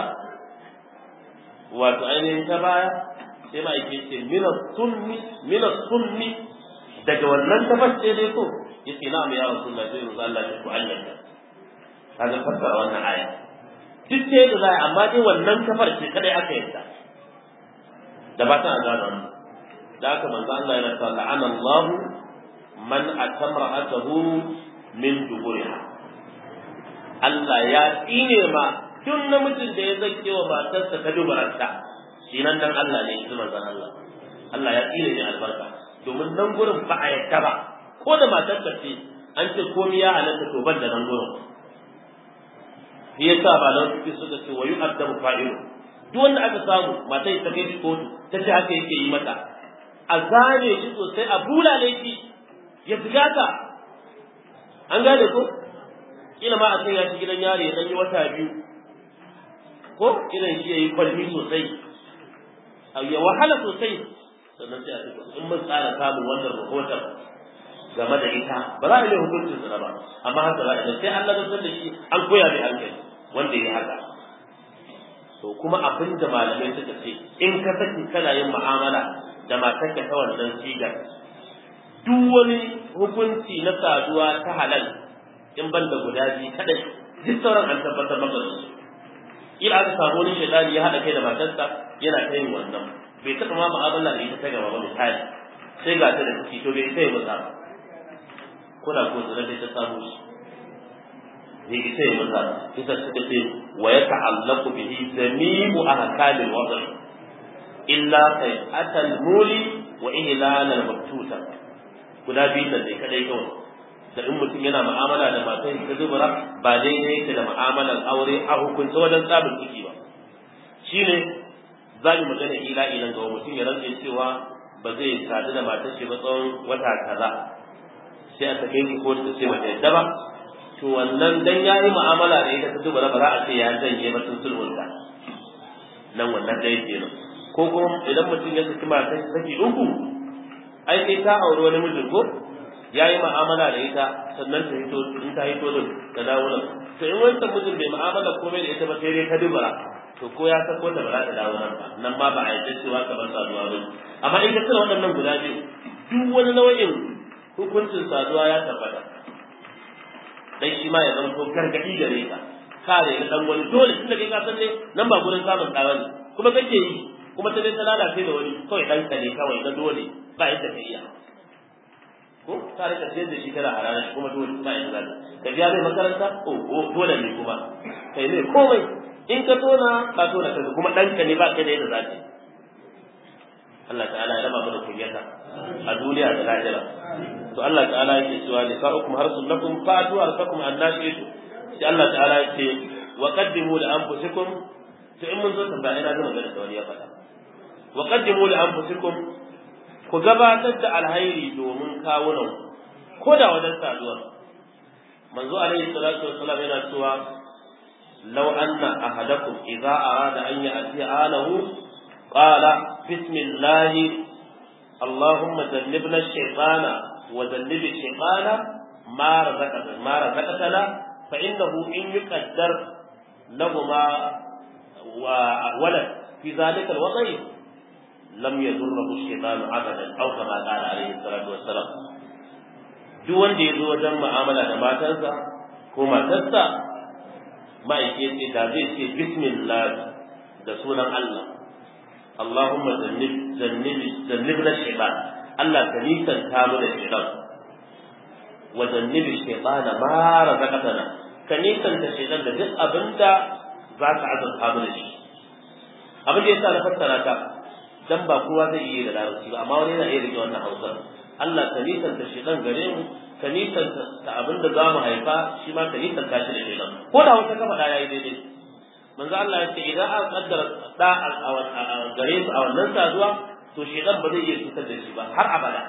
wato ainihin ta baya sai ma yake ce mina sunni mina sunni daga wannan tabbace dai ko yace na mu ya rasulullah sai manzo Allah ya ku anyanta kaga fassara wannan aya duk sai da zai amma dai wannan kafar ce kadai aka yadda da ba ta gano wannan da haka manzo Allah yana cewa la'ana Allah man atamra'atahu min duburiha Allah ya tsine ma duk namijin da ya zake wa matarsa ta dubaranta shi nan dan Allah ne shi manzon Allah Allah ya tsine ne albarka domin nan gurin ba a yadda ba ko da matarsa ce an ce komai ya halatta to ban da nan gurin shi yasa ba nan suke suka ce wa yu'addabu fa'ilu duk wanda aka samu matai ta kai kotu ta ce haka yake yi mata a zane shi sosai a bulale shi ya zigata an gane ko kila ma a san ya ci gidan yari ya yi wata biyu ko irin shi ya yi kwalmi sosai ya wahala sosai sannan sai a ce in mun tsara samun wannan rahoton game da ita ba za a yi hukuncin sa ba amma haka za a yi sai Allah zai da shi an koya mai hankali wanda ya haka to kuma abin da malamai suka ce in ka saki kana yin mu'amala da matarka ta wannan sigar duk wani hukunci na saduwa ta halal in ban da guda biyu kadai duk sauran an tabbatar maka da su ila aka samu wani shaitani ya haɗa kai da matarsa yana ta yin wannan bai taɓa ma mu'amala da ita ta gaba ba misali sai ga ta da ciki to bai sai mutsa ba kuna ko zira da ta samu shi bai isa ya mutsa ita suka ce wa yata'allaqu bihi jami'u ahkamil wad'i illa sai'atal muli wa ihlal al-mabtuta guda biyu da dai kadai kawai da in mutum yana mu'amala da matan ta zubura ba daidai yake da mu'amalar aure a hukunta wajen tsabin ciki ba shine za mu magana ila ilan ga mutum ya rantse cewa ba zai sadu da matar shi ba tsawon wata kaza sai a sake shi ko ta ce mata yadda ba to wannan dan yayi mu'amala da ita ta zubura ba za a ce ya janye ba sun sulhunta nan wannan ɗaya kenan ko kuma idan mutum ya saki matar saki uku ai sai ta auri wani mijin ko ya yi mu'amala da ita sannan ta hito in ta hito din ta dawo nan to in wancan mijin bai mu'amala komai da ita ba sai dai ta dubara to ko ya sako ta ba za ta dawo nan ba nan ma ba a yi cewa ka bar saduwa ba amma in ka tsira waɗannan guda biyu duk wani nau'in hukuncin saduwa ya tabbata dan shi ma ya zama ko gargadi gare ka kare na dan wani dole tunda kai ka san ne nan ba gurin samun tsara ne kuma kake yi kuma ta dai ta lalace da wani kawai dan ka ne kawai na dole ba yadda ka iya ko ka rika siyar da shi kana hararar shi kuma dole ba yadda zaka ka biya mai makaranta o o dole ne kuma kai ne komai in ka tona ka tona kanka kuma dan ka ne ba kai da yadda zaka Allah ta'ala ya raba mu da kunyata a duniya da lahira to Allah ta'ala yake cewa nisa'ukum harsun lakum fa'atu arsakum annashitu sai Allah ta'ala yake wa qaddimu li anfusikum to in mun zo tambaya ina ga magana da wani ya faɗa wa qaddimu li anfusikum ku gabatar da alhairi domin kawunan ko da wajen saduwa manzo alaihi salatu wassalam yana cewa law anna ahadakum idza arada an ya'ti alahu qala bismillah allahumma jannibna ash-shaytana wa jannib ash-shaytana ma razaqtana ma razaqtana fa innahu in yuqaddar lahumma wa walad fi dhalika al-wadi lam yadurruhu shaytanu abadan aw kama qala alayhi salatu wassalam duk wanda ya zo wajen mu'amala da matarsa ko matarsa ma'aike ce da zai ce bismillah da sunan Allah Allahumma zannib zannib zannibna shaytan Allah ka nisanta mu da shaytan wa zannib shaytan ma razaqtana ka nisanta shaytan da duk abinda za ka azurta mu da shi abin da yasa na fassara ka dan ba kowa zai iya da larabci ba amma wani yana iya rike wannan hausar Allah ka nisanta shi dan gare mu ka nisanta ta abin da za mu haifa shi ma ka nisanta shi da shaidan ko da wata kafa da yayi daidai manzo Allah ya ce idan an kaddara da gare su a wannan saduwa to shaidan ba zai iya cutar da shi ba har abada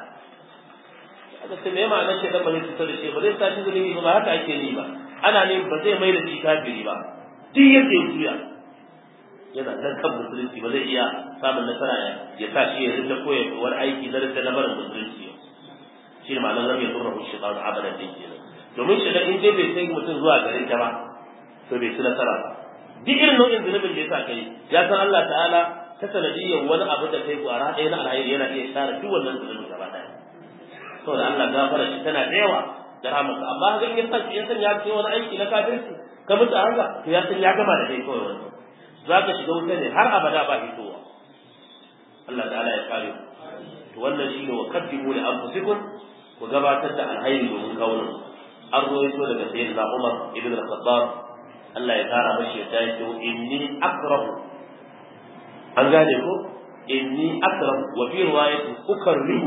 aka ce me ma'anar shaidan ba zai cutar da shi ba zai sa shi zulumi ba haka ake ni ba ana ne ba zai mai da shi kafiri ba duk yadda ya juya yana nan kan musulunci ba zai iya samun nasara ya sa shi ya rinda koya wani aiki na rinda na barin musulunci shi ne ma'anar rabe sun rabu shi ɗan abadan din kenan domin shi in dai bai sai mutum zuwa gare ta ba to bai ci nasara ba duk irin nau'in zunubin da ya sa kai ya san Allah ta'ala ta sanadiyyar wani abu da kai kwara ɗaya na alhairi yana iya share duk wannan zunubin gaba ɗaya saboda Allah gafara shi tana da yawa da rahmatu amma ga in ya san ya san ya ce wani aiki na kafirci ka mutu a haka to ya san ya gama da kai kawai wannan za ka shiga wuta ne har abada ba fitowa Allah ta'ala ya kare to wannan shine wa qaddimu li anfusikum ku gabatar da alhairi domin kawunan an rawaito daga sayyidina Umar ibn al-Khattab Allah ya kara mashi ya tayi to inni akrahu an gane ko inni akrahu wa fi riwayati ukarrihu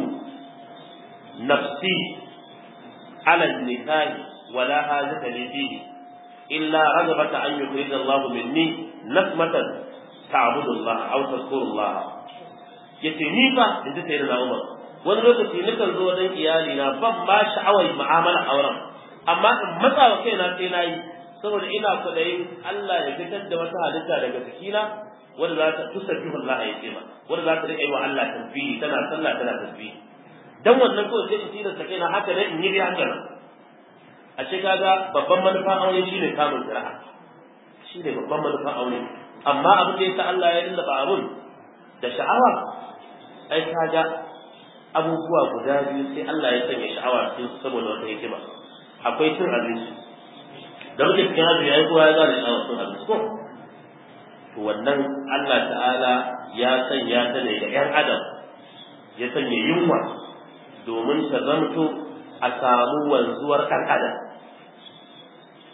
nafsi ala an-nikah wala hajata li fihi illa ragabata an yukhrija Allah minni nasmatan ta'budu Allah aw tadhkuru Allah yace ni fa inda sai da Umar wani lokaci nakan zo wajen iyali na ban ma sha'awar mu'amala auren amma in matsa wa kaina sai nayi saboda ina kudayin Allah ya fitar da wata halitta daga cikina wanda za ta tusabbihu Allah ya ce ma wanda za ta rike wa Allah tasbihi tana sallah tana tasbihi dan wannan kawai sai in tilasta kaina haka ne in yi dai haka nan a ce kaga babban manufa aure shine kamun zira'a shine babban manufa aure amma abin da yasa Allah ya lallaba abun da sha'awa ai kaga abubuwa guda biyu sai Allah ya sanya sha'awa cikin su saboda wata hikima akwai cin abinci da muke cikin azumi ai kowa ya gane sha'awar cin abinci ko to wannan Allah ta'ala ya sanya ta ne ga 'yan adam ya sanya yunwa domin ta zamto a samu wanzuwar ɗan adam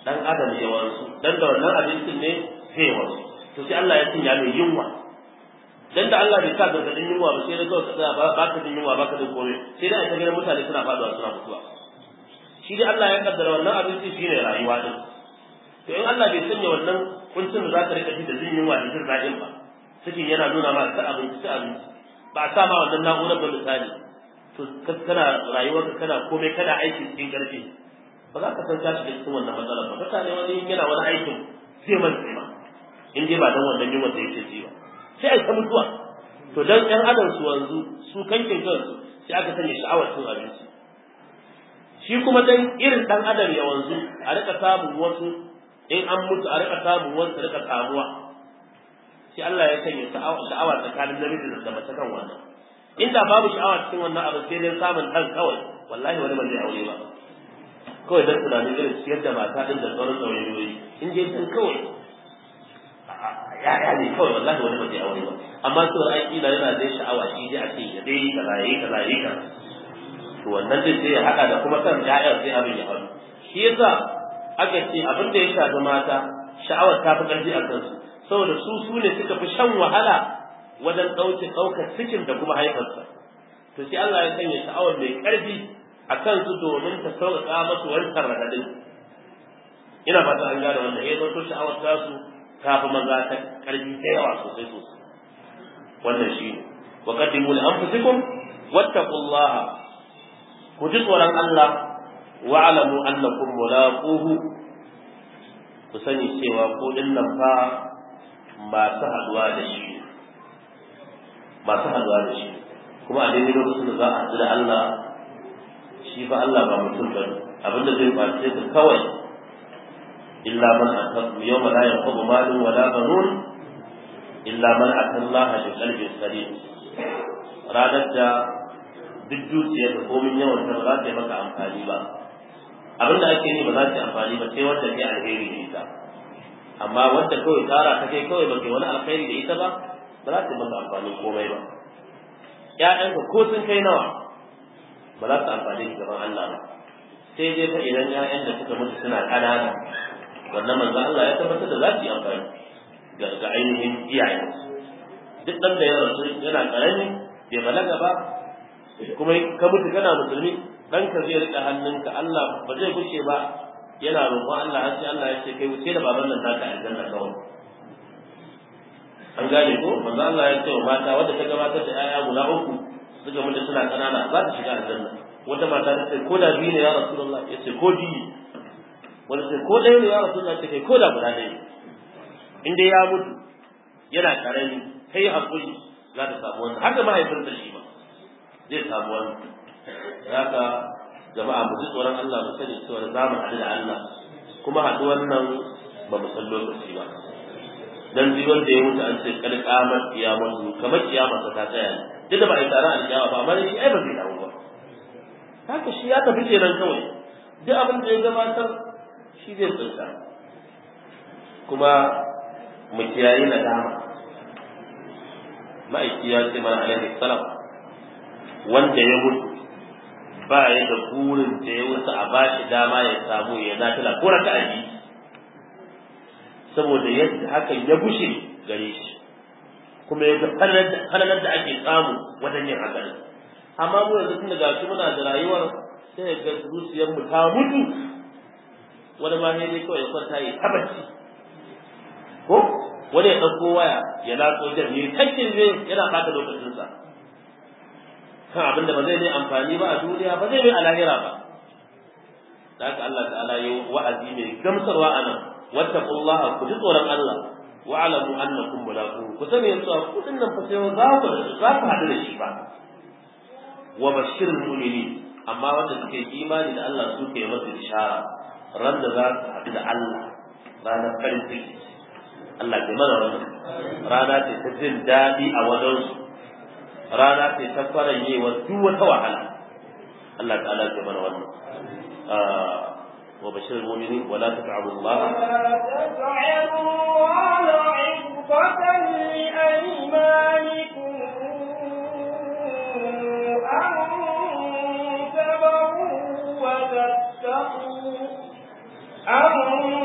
dan adam ya wansu dan da wannan abincin ne sai ya wansu to sai Allah ya sanya mai yunwa dan da Allah bai sa gargadin yunwa ba sai da kawai ka tsaya ba ka jin yunwa ba ka jin komai sai da ita gidan mutane suna faduwa suna mutuwa shi dai Allah ya kaddara wannan abinci shine rayuwa din to in Allah bai sanya wannan kuncin da za ka rika ji da jin yunwa da jin daɗin ba cikin yana nuna ma ta abinci ta abinci ba a sa ma wannan na'urar ba misali to kana rayuwarka kana komai kana aiki cikin ƙarfi ba za ka san ka shiga cikin wannan matsalar ba mutane wani yana wani aikin zai mantse ma in dai ba dan wannan yunwa da yake ji ba sai a ta mutuwa to dan ɗan adam su wanzu su kankin kansu sai aka sanya sha'awar cin abinci shi kuma dan irin dan adam ya wanzu a rika samun wasu in an mutu a rika samun wasu rika samuwa sai Allah ya sanya sha'awa tsakanin namiji da mace kan wannan inda babu sha'awa cikin wannan abu sai dai samun dan kawai wallahi wani ba zai aure ba kawai dan tunanin irin ciyar da mata din da sauran tsawayoyi in je dan kawai ya'ya ne kawai wallahi wani ba zai aure ba amma to ai kila yana da sha'awa shi dai a ce ya dai kaza yayi kaza yayi kaza to wannan dai sai ya hada da kuma kan ya'ya sai abin ya faru shi yasa aka ce abin da ya shafi mata sha'awar ta fi ƙarfi a kansu saboda su su ne suka fi shan wahala wajen ɗauke ɗaukar cikin da kuma haifarsa to sai Allah ya sanya sha'awar mai ƙarfi a kansu domin ta sauƙaƙa masu wancan raɗaɗin ina fata an gane wannan ya zanto sha'awar tasu ta fi maza ta ƙarfi da yawa sosai sosai wannan shi ne wa qaddimu li anfusikum wattaqullaha ku ji tsoron Allah wa alamu annakum mulaquhu ku sani cewa ko dinnan fa masu haduwa da shi masu haduwa da shi kuma a daidai lokacin da za a haɗu da Allah shi fa Allah ba mutum ba abinda zai face ka kawai illa man ataku yawma la yanfa'u malun wala banun illa man atallaha bi qalbin salim ranar da duk dukiyar da komin yawan ta ba za ta yi maka amfani ba abin da ake yi ba za ta yi amfani ba sai wanda ke alheri da ita amma wanda kawai tsara ta kai kawai ba kai wani alheri da ita ba ba za ta yi maka amfani komai ba ƴaƴanka ko sun kai nawa ba za su amfani da gaban Allah ba sai dai fa idan ƴaƴan da suka mutu suna ƙanana wannan manzo Allah ya tabbatar da za su yi amfani ga ainihin iyayensu duk ɗan da ya rasu yana ƙarami bai balaga ba kuma ka mutu kana musulmi ɗanka zai riƙa hannunka Allah ba zai gushe ba yana roƙon Allah har sai Allah ya ce kai wuce da baban nan naka aljanna kawai an gane ko manzo Allah ya ce wa mata wadda ta gabatar da 'ya'ya guda uku suka mutu suna ƙanana za ta shiga aljanna wata mata ta ce ko da biyu ne ya rasulullah ya ce ko biyu wanda ce ko ɗaya ne ya rasulullah ta kai ko da guda ɗaya in dai ya mutu yana ƙarami kai haƙuri za ta samu wannan haka mahaifinsa shi ba zai samu wannan haka jama'a mu ji tsoron Allah mu sani cewa za mu haɗu da Allah kuma haɗu wannan ba mu san lokaci ba dan duk wanda ya mutu an ce kal qamat qiyamatu kamar kiyama ta tsaya duk da ba a yi tsara alƙiyama ba amma shi ai ba zai dawo ba haka shi ya tafi kenan kawai duk abin da ya gabatar shi zai tsinta kuma mu kiyayi nadama ma'aiki ya ce mana alaihi salam wanda ya mutu ba ya da burin da ya wuce a bashi dama ya samu ya nafila ko raka a saboda yadda hakan ya bushe gare shi kuma ya ga falalar da ake samu wajen yin hakan amma mu yanzu tun daga shi muna da rayuwar sai ya ga zuciyar mu ta mutu wani ma ne kawai ya kwanta ya tabbaci ko wani ya ɗauko waya ya latso jan ne kakkin ne yana ɓata lokacinsa kan abin da ba zai mai amfani ba a duniya ba zai mai a lahira ba da haka Allah ta'ala yi wa'azi mai gamsarwa a nan wattaqullaha ku ji tsoron Allah wa alamu annakum mulaquhu ku sani yanzu ku din nan fa sai za ku za ku hadu da shi ba wa bashirul mu'minin amma wanda suke imani da Allah su ke masa ishara ran da za su hadu da Allah ranar farin ciki Allah ke mana wannan rana ce ta jin daɗi a wajensu rana ce ta faranyewa duk wata wahala Allah ta'ala ke mana wannan وبشر المؤمنين ولا تتعبوا الله ولا تجعلوا الله عقبة لأيمانكم أن تبروا وتتقوا أن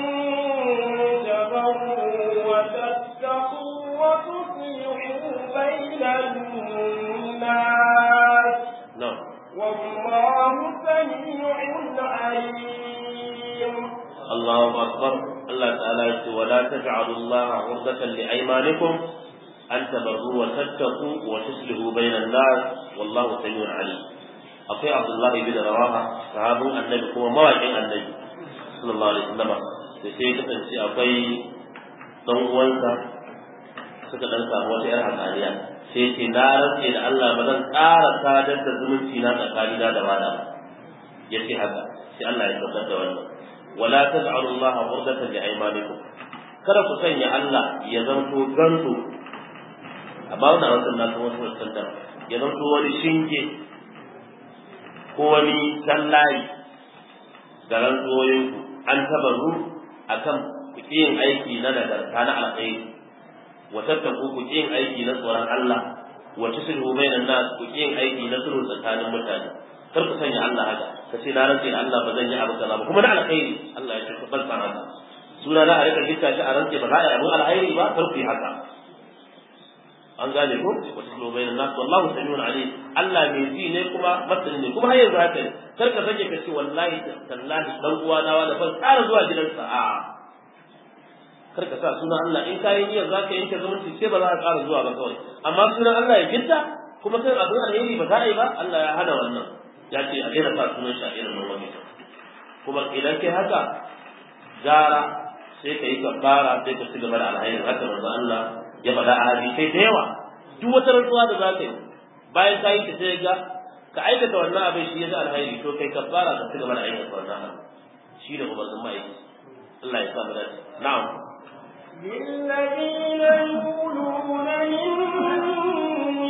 akbar Allah ta'ala ya ce wala taj'alu Allah 'urdatan li aymanikum an tabarru wa tattaqu wa tuslihu bainan nas wallahu samiun alim akwai Abdullah ibn Rawaha sahabin annabi kuma mawaƙin annabi sallallahu alaihi wasallam da sai kasance akwai dan uwansa suka dan samu wata yar hakaniya sai ce na rantse da Allah ba zan ƙara sadar da zumunci na tsakanina da wada ba yace haka sai Allah ya tabbatar da wannan wala taj'alu Allah urdatan li aymanikum kada ku sanya Allah ya zanto ganto amma wannan wasan na kuma wasu wasan ya zanto wani shinge ko wani tallayi da rantsoyin ku an tabaru akan ku yin aiki na nagarta na alkhairi wa tattaku ku yin aiki na tsoron Allah wa tuslihu bainan nas ku yin aiki na sulhu tsakanin mutane kar ku sanya Allah haka ka ce na rantse da Allah ba zan yi abu kaza ba kuma na alkhairi Allah ya ce ku bar san haka suna na a rika gitta shi a rantse ba za a yi abin alkhairi ba kar ku yi haka an gane ko wa tuslihu bainan nas wallahu samiun alim Allah mai ji ne kuma masani ne kuma har yanzu haka ne kar ka sake ka ce wallahi tallahi dan uwa na wala ban tsara zuwa gidansa a kar ka sa sunan Allah in kayan niyyar zaka yanke zumunci sai ba za ka ƙara zuwa ba kawai amma sunan Allah ya gitta kuma kai abin alheri ba za a yi ba Allah ya hana wannan ya ce a daina sa sunan shi a irin nan wani kuma idan kai haka gara sai ka yi kafara sai ka ci gaba da alheri haka manzo Allah ya faɗa a hadisai da yawa duk wata rantsuwa da za ka yi bayan ka yi ta sai ga ka aikata wannan abin shi ya alheri to kai kafara ka ci gaba da aikata wannan abin shi ne umarnin ma'aiki Allah ya sa mu dace na'am للذين يقولون من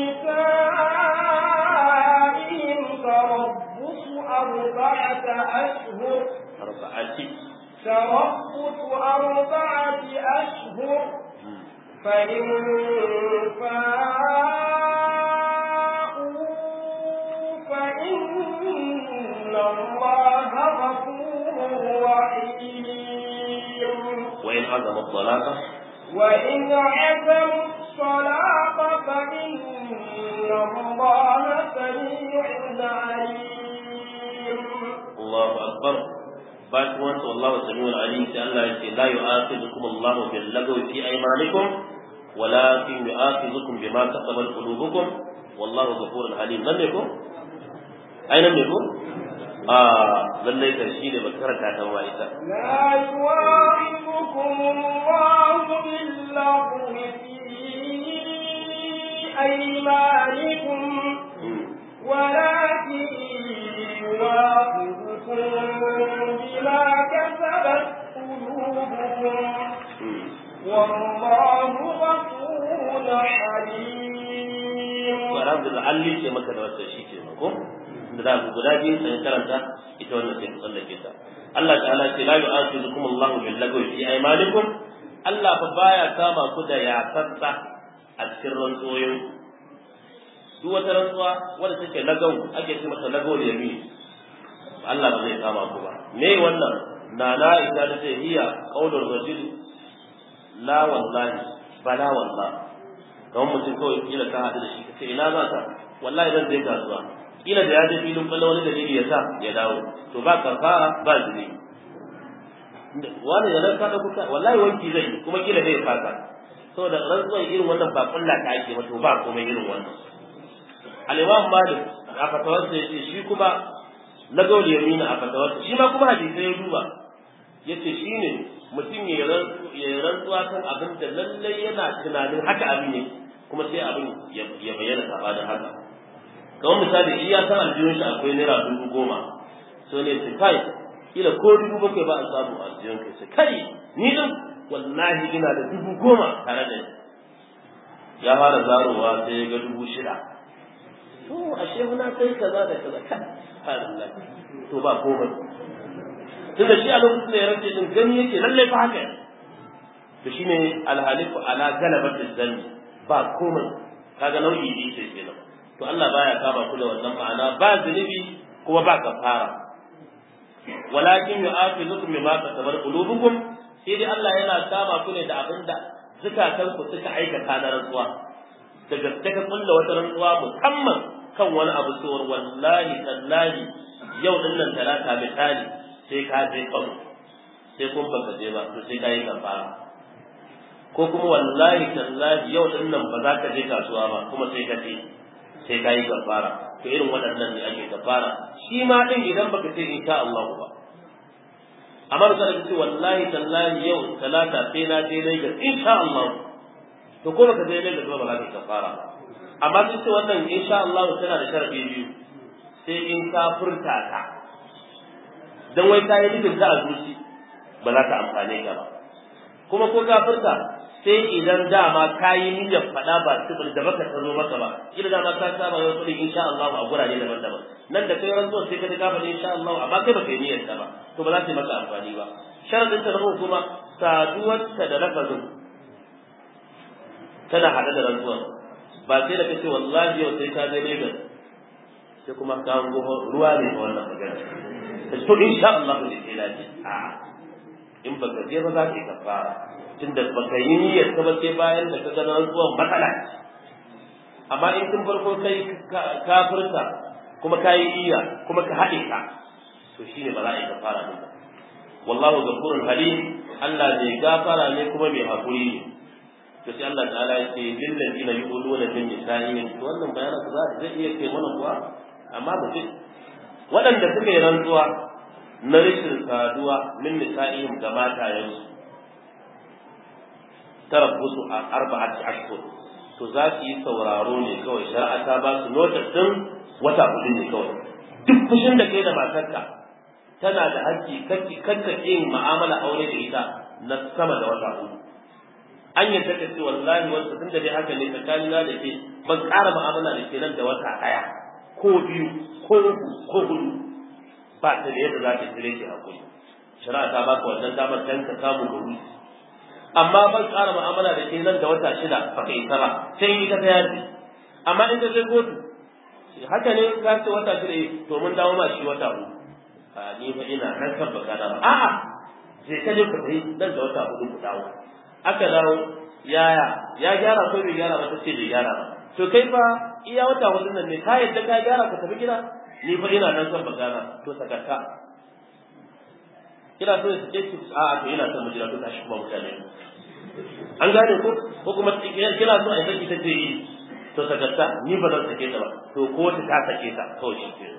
نسائهم تربص أربعة أشهر أربعة تربص أربعة أشهر فإن فاءوا فإن الله غفور رحيم وإن عزم الطلاق وإن عزموا الصلاة فإن الله سميع عليم الله أكبر بعد وانت والله سميع عليم سأل الله يقول لا يؤاخذكم الله باللغو في أيمانكم ولكن يؤاخذكم بما كسبت قلوبكم والله غفور حليم لم يكن أين لم يكن آه لله ترشيد بكرة وائسة لا يواعظكم الله باللغو في أيمانكم ولكن يواعظكم بما كسبت قلوبكم والله غفور حليم alhamdulillah an lice maka da wata shi ke ko da za ku guda biyu sai karanta ita wannan sai ku tsallake ta Allah ta'ala ce la yu'akhidhukum Allah bil lagwi fi aymanikum Allah fa baya kama ku da yasassa a cikin rantsoyin duk wata rantsuwa wadda take lagau ake ce mata lagau da yamin Allah ba zai kama ku ba me wannan na na ita da ce hiya qaulur rajul la wallahi bala wallahi kamar mutum kawai kila ka haɗu da shi ka ce ina za ka wallahi zan je kasuwa kila da ya je filin kwallo wani dalili ya sa ya dawo to ba kafara ba zuri wani da nan ka ɗauko ka wallahi wanki zai yi kuma kila zai fasa saboda rantsuwar irin wannan ba kulla ta ake ba to ba komai irin wannan al-imam malik a fatawarsa yace shi kuma na gauli yamina a fatawarsa shi ma kuma hadisi ya duba yace shine mutum ya rantsuwa kan abin da lallai yana tunanin haka abin ne kuma sai abin ya bayyana sabanin haka kamar misali shi ya san aljihun shi akwai naira dubu goma so ne su kai kila ko dubu bakwai ba a samu aljihun kai sai kai ni din wallahi ina da dubu goma tare da ni ya fara zarowa sai ya ga dubu shida to ashe muna kai kaza da kaza kai to ba komai tunda shi a lokacin da ya rage din gani yake lalle fa haka to shine alhalifu ala galabat zanni ba komai kaga nau'i ne ce kenan to Allah baya kama ku da wannan ma'ana ba zunubi kuma ba kafara walakin yu'akhidhukum bima kasabat qulubukum sai dai Allah yana kama ku ne da abinda zukatan ku suka aikata na rantsuwa da gaske ka kulla wata rantsuwa musamman kan wani abu cewar wallahi tallahi yau din nan talata misali sai ka je kano sai kun baka je ba to sai kai kafara ko kuma wallahi tallahi yau din nan ba za ka je kasuwa ba kuma sai ka je sai kai kafara to irin waɗannan ne ake kafara shi ma din idan baka ce insha Allah ba amma misali ka ce wallahi tallahi yau talata sai na je Lagos insha Allah to ko baka je Lagos ba ba za ka kafara amma sun ce wannan insha Allah tana da sharadi biyu sai in ka furta ka dan wai ka yi nufin ka a zuci ba za ta amfane ka ba kuma ko ka furta sai idan dama ka yi niyyar faɗa ba tubul da baka tsaro maka ba idan dama ka saba yau kudin insha Allah a gurare daban-daban nan da kai rantsuwa sai ka ga faɗi insha Allah amma kai baka yi niyyar ta ba to ba za ta yi maka amfani ba sharadin ta na kuma saduwar ta da lafazin tana hada da rantsuwa ba sai da kace wallahi yau sai ka je Lagos sai kuma ka hango ruwa ne ga wannan magana to insha Allah ne sai lafi a in baka je ba za ka yi kafara tunda baka yi niyyar ka ba sai bayan da ka ga rantsuwan matsala amma in tun farko kai kafirta kuma ka yi iya kuma ka haɗe ka to shine ba za a yi kafara din ba wallahu ghafurun halim Allah mai gafara ne kuma mai hakuri ne to sai Allah ta'ala ya ce lil ladina yuquluna min nisa'ihim to wannan bayanan za zai iya ce mana kuwa amma ba ce waɗanda suka yi rantsuwa na rashin saduwa min nisa'ihim ga matayensu tarabbusu a arba'ati ashhur to za su yi sauraro ne kawai shari'a ta ba su notice din wata hudu ne kawai duk fushin da kai da matarka tana da haƙƙi kakka yin mu'amala aure da ita na sama da wata hudu an yadda ka ce wallahi wanda tun da dai haka ne tsakanin na da ke ban ƙara mu'amala da ke nan da wata ɗaya ko biyu ko uku ko hudu ba ta da yadda za ta tsire ki hakuri shari'a ta baka wannan damar dan ka samu guri amma ban ƙara mu'amala da ke nan da wata shida ba ka isa ba sai yi ta yaji amma in ka je kotu haka ne ka ce wata shida to mun dawo ma shi wata uku a ni fa ina nan kan baka da ba a'a je ka je ku tafi nan da wata hudu ku dawo aka dawo yaya ya gyara ko bai gyara ba ta ce bai gyara ba to kai fa iya wata hudu nan ne ka yadda ka gyara ka tafi gida ni fa ina nan son magana to sakarta kina so ya ce ki a to ina son mu jira to tashi kuma mutane an gane ko ko kuma kina so a yi ta ce yi to sakarta ni ba zan sake ta ba to ko ta ta sake ta kawai shi ke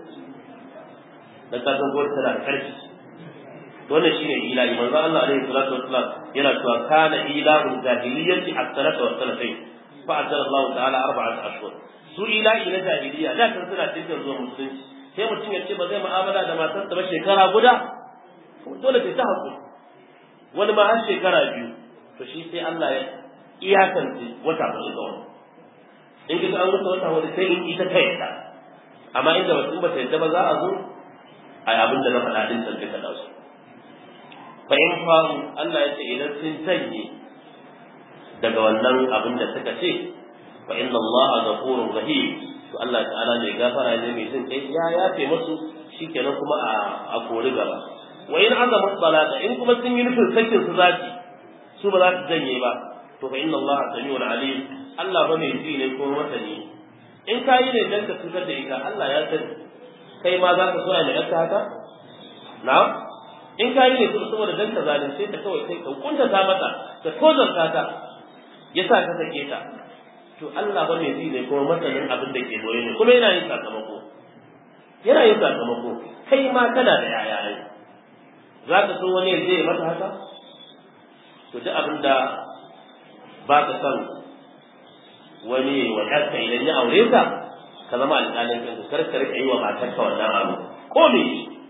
dan ka san gwamnati tana da karfi wannan shine ilahi manzo Allah alaihi salatu wassalam yana cewa kana ilahu jahiliyyati as-salatu was-salatayn fa anzala Allah ta'ala arba'at ashhur su ilahi na jahiliyya da kan suna cikin zuwa musulunci sai mutum ya ce ba zai mu'amala da matarsa ba shekara guda dole ta hakuri wani ma har shekara biyu to shi sai Allah ya iyakance wata hudu ga wani in kika an wuce wata hudu sai in ita ta yadda amma inda mutum ba ta yadda ba za a zo a yi abin da na faɗa din sarki ta dausu fa in faru Allah ya ce idan sun janye daga wannan abin da suka ce fa inna Allah ghafurur rahim to Allah ta'ala mai gafara ne mai jin kai ya yafe musu shikenan kuma a a kori gaba wa in azama salata in kuma sun yi nufin sakin su zaki su ba za su janye ba to fa inna Allah samiul alim Allah ba mai ji ne ko masani in ka yi ne dan ka cutar da ita Allah ya sani kai ma za ka so a mai haka na in ka yi ne kuma saboda dan ka zalunce ta kawai kai ka kunta ta mata ka tozarta ta yasa ka sake ta to Allah ba mai ji ne kuma masanin abin da ke boye ne kuma yana yin sakamako yana yin sakamako kai ma kana da yaya ai za ka so wani ya je mata haka to duk abin da ba ka san wani wa yarka idan ya aure ka ka zama alƙalin kanka kar ka rika yi wa matarka wannan abu ko me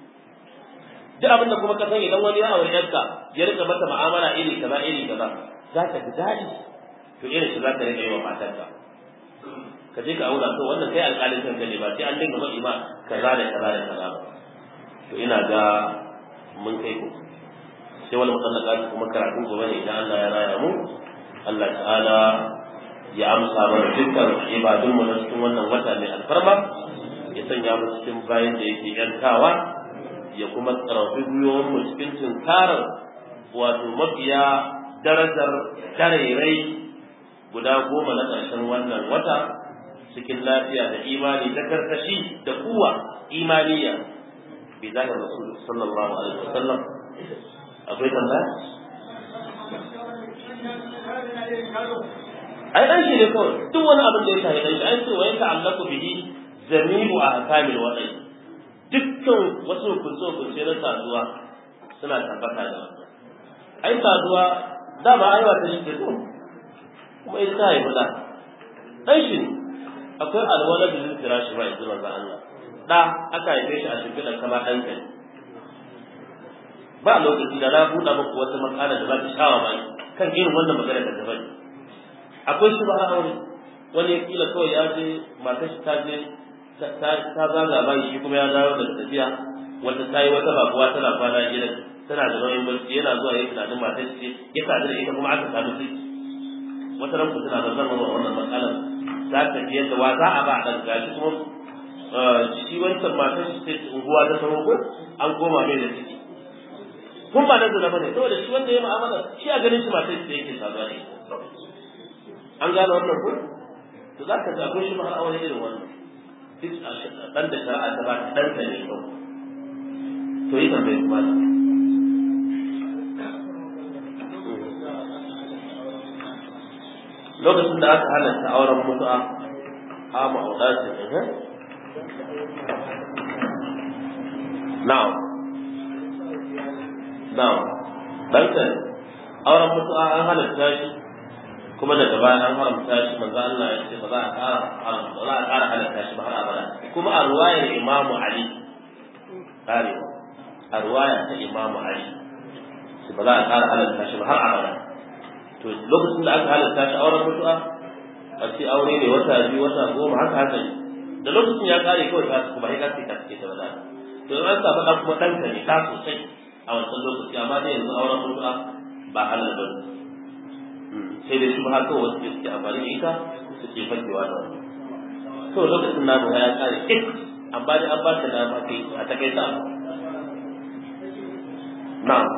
duk abin da kuma ka san idan wani ya aure yarka ya rika mata mu'amala iri kaza iri kaza za ka ji daɗi to irin shi za ka rika yi wa matarka ka je ka aura to wannan kai alƙalin kanka ne ba sai an dinga faɗi ma kaza da kaza da kaza ba to ina ga mun kai ku sai wani mutallaka kuma karatun gobe ne idan Allah ya raya mu Allah ta'ala ya amsa mana dukkan ibadun mu na cikin wannan wata mai alfarma ya sanya mu cikin bayan da yake yantawa ya kuma tsarafi gwiwon mu cikin tunkarar wato mafiya darajar darairai guda goma na ƙarshen wannan wata cikin lafiya da imani da karkashi da kuwa imaniya bi zahir rasul sallallahu alaihi wasallam akwai tambaya ai dan shi ne kawai duk wani abin da ya shahi dan shi ai ce wa yanka allaku bihi jami'u ahkamil wadai dukkan wasu hukunce hukunce na saduwa suna tabbata da wannan ai saduwa da ba aiwa ta shi ke so kuma ita ta haifi da dan shi ne akwai alwala da zai shi ba yanzu manzo Allah da aka haife shi a shimfiɗar kama ɗan kai ba lokaci da na buɗa muku wata makala da za ta shawa mai kan irin wannan magana da gaba akwai shi ba aure wani ya kila kawai ya je matar shi ta je ta zaga bai shi kuma ya dawo da tafiya wata ta yi wata babuwa tana kwana gidan tana da nauyin barci yana zuwa ya tunanin matar shi ya sadu da ita kuma aka samu ciki wata ran ku tana da zama wannan matsalar za ka ji yadda wa za a ba a ɗan gashi kuma shi wancan matar shi sai unguwa ta samu ko an koma mai da ciki kun ba nan zuna bane saboda shi wanda ya mu'amala shi a ganin shi matar shi yake saduwa ne an gane wannan ko to za ka akwai shi ma aure irin wannan duk dan da shari'a ta ba ta dan ta ne kawai to yi tambayi kuma da lokacin da aka halatta auren mutu'a a ma'audatin eh na'am na'am danka auren mutu'a an halatta shi kuma daga baya an haramta shi manzo Allah ya ce ba za a ƙara haramta ba za a ƙara halatta shi ba har abada kuma a ruwayar Imam Ali kare a ruwaya ta Imam Ali ba za a ƙara halatta shi ba har abada to lokacin da aka halatta shi auren mutu'a a ce aure ne wata biyu wata goma haka haka ne da lokacin ya kare kawai ta kuma ya kace ta ce ta wada to in an samu dan kuma danka ne ka sosai a wancan lokaci amma dai yanzu auren mutu'a ba halal ba sai dai shi ba haka wasu ke suke amfani da ita suke fakewa da wani to lokacin na ba ya kare ik amma dai an ba ta dama kai a takaita na'am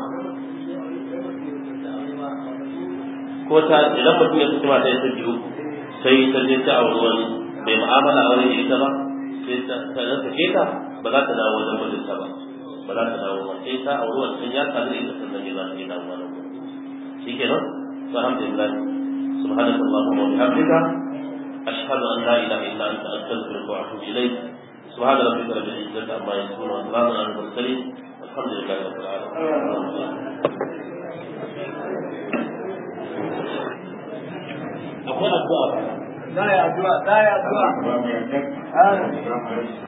ko ta idan mutum ya fito mata ya saki uku sai ta je ta auri wani bai mu'amala aure da ita ba sai ta ta sake ta ba za ta dawo wajen mijinta ba ba za ta dawo ba sai ta auri wani sun ya sadu da ita sannan ne za ta yi dawo wani shi kenan to alhamdulillah سبحانك اللهم وبحمدك أشهد أن لا إله إلا أنت أستغفرك وأتوب إليك سبحان ربك رب العزة عما يصفون وسلام على المرسلين والحمد لله رب العالمين akwai addu'a za a yi addu'a za a yi addu'a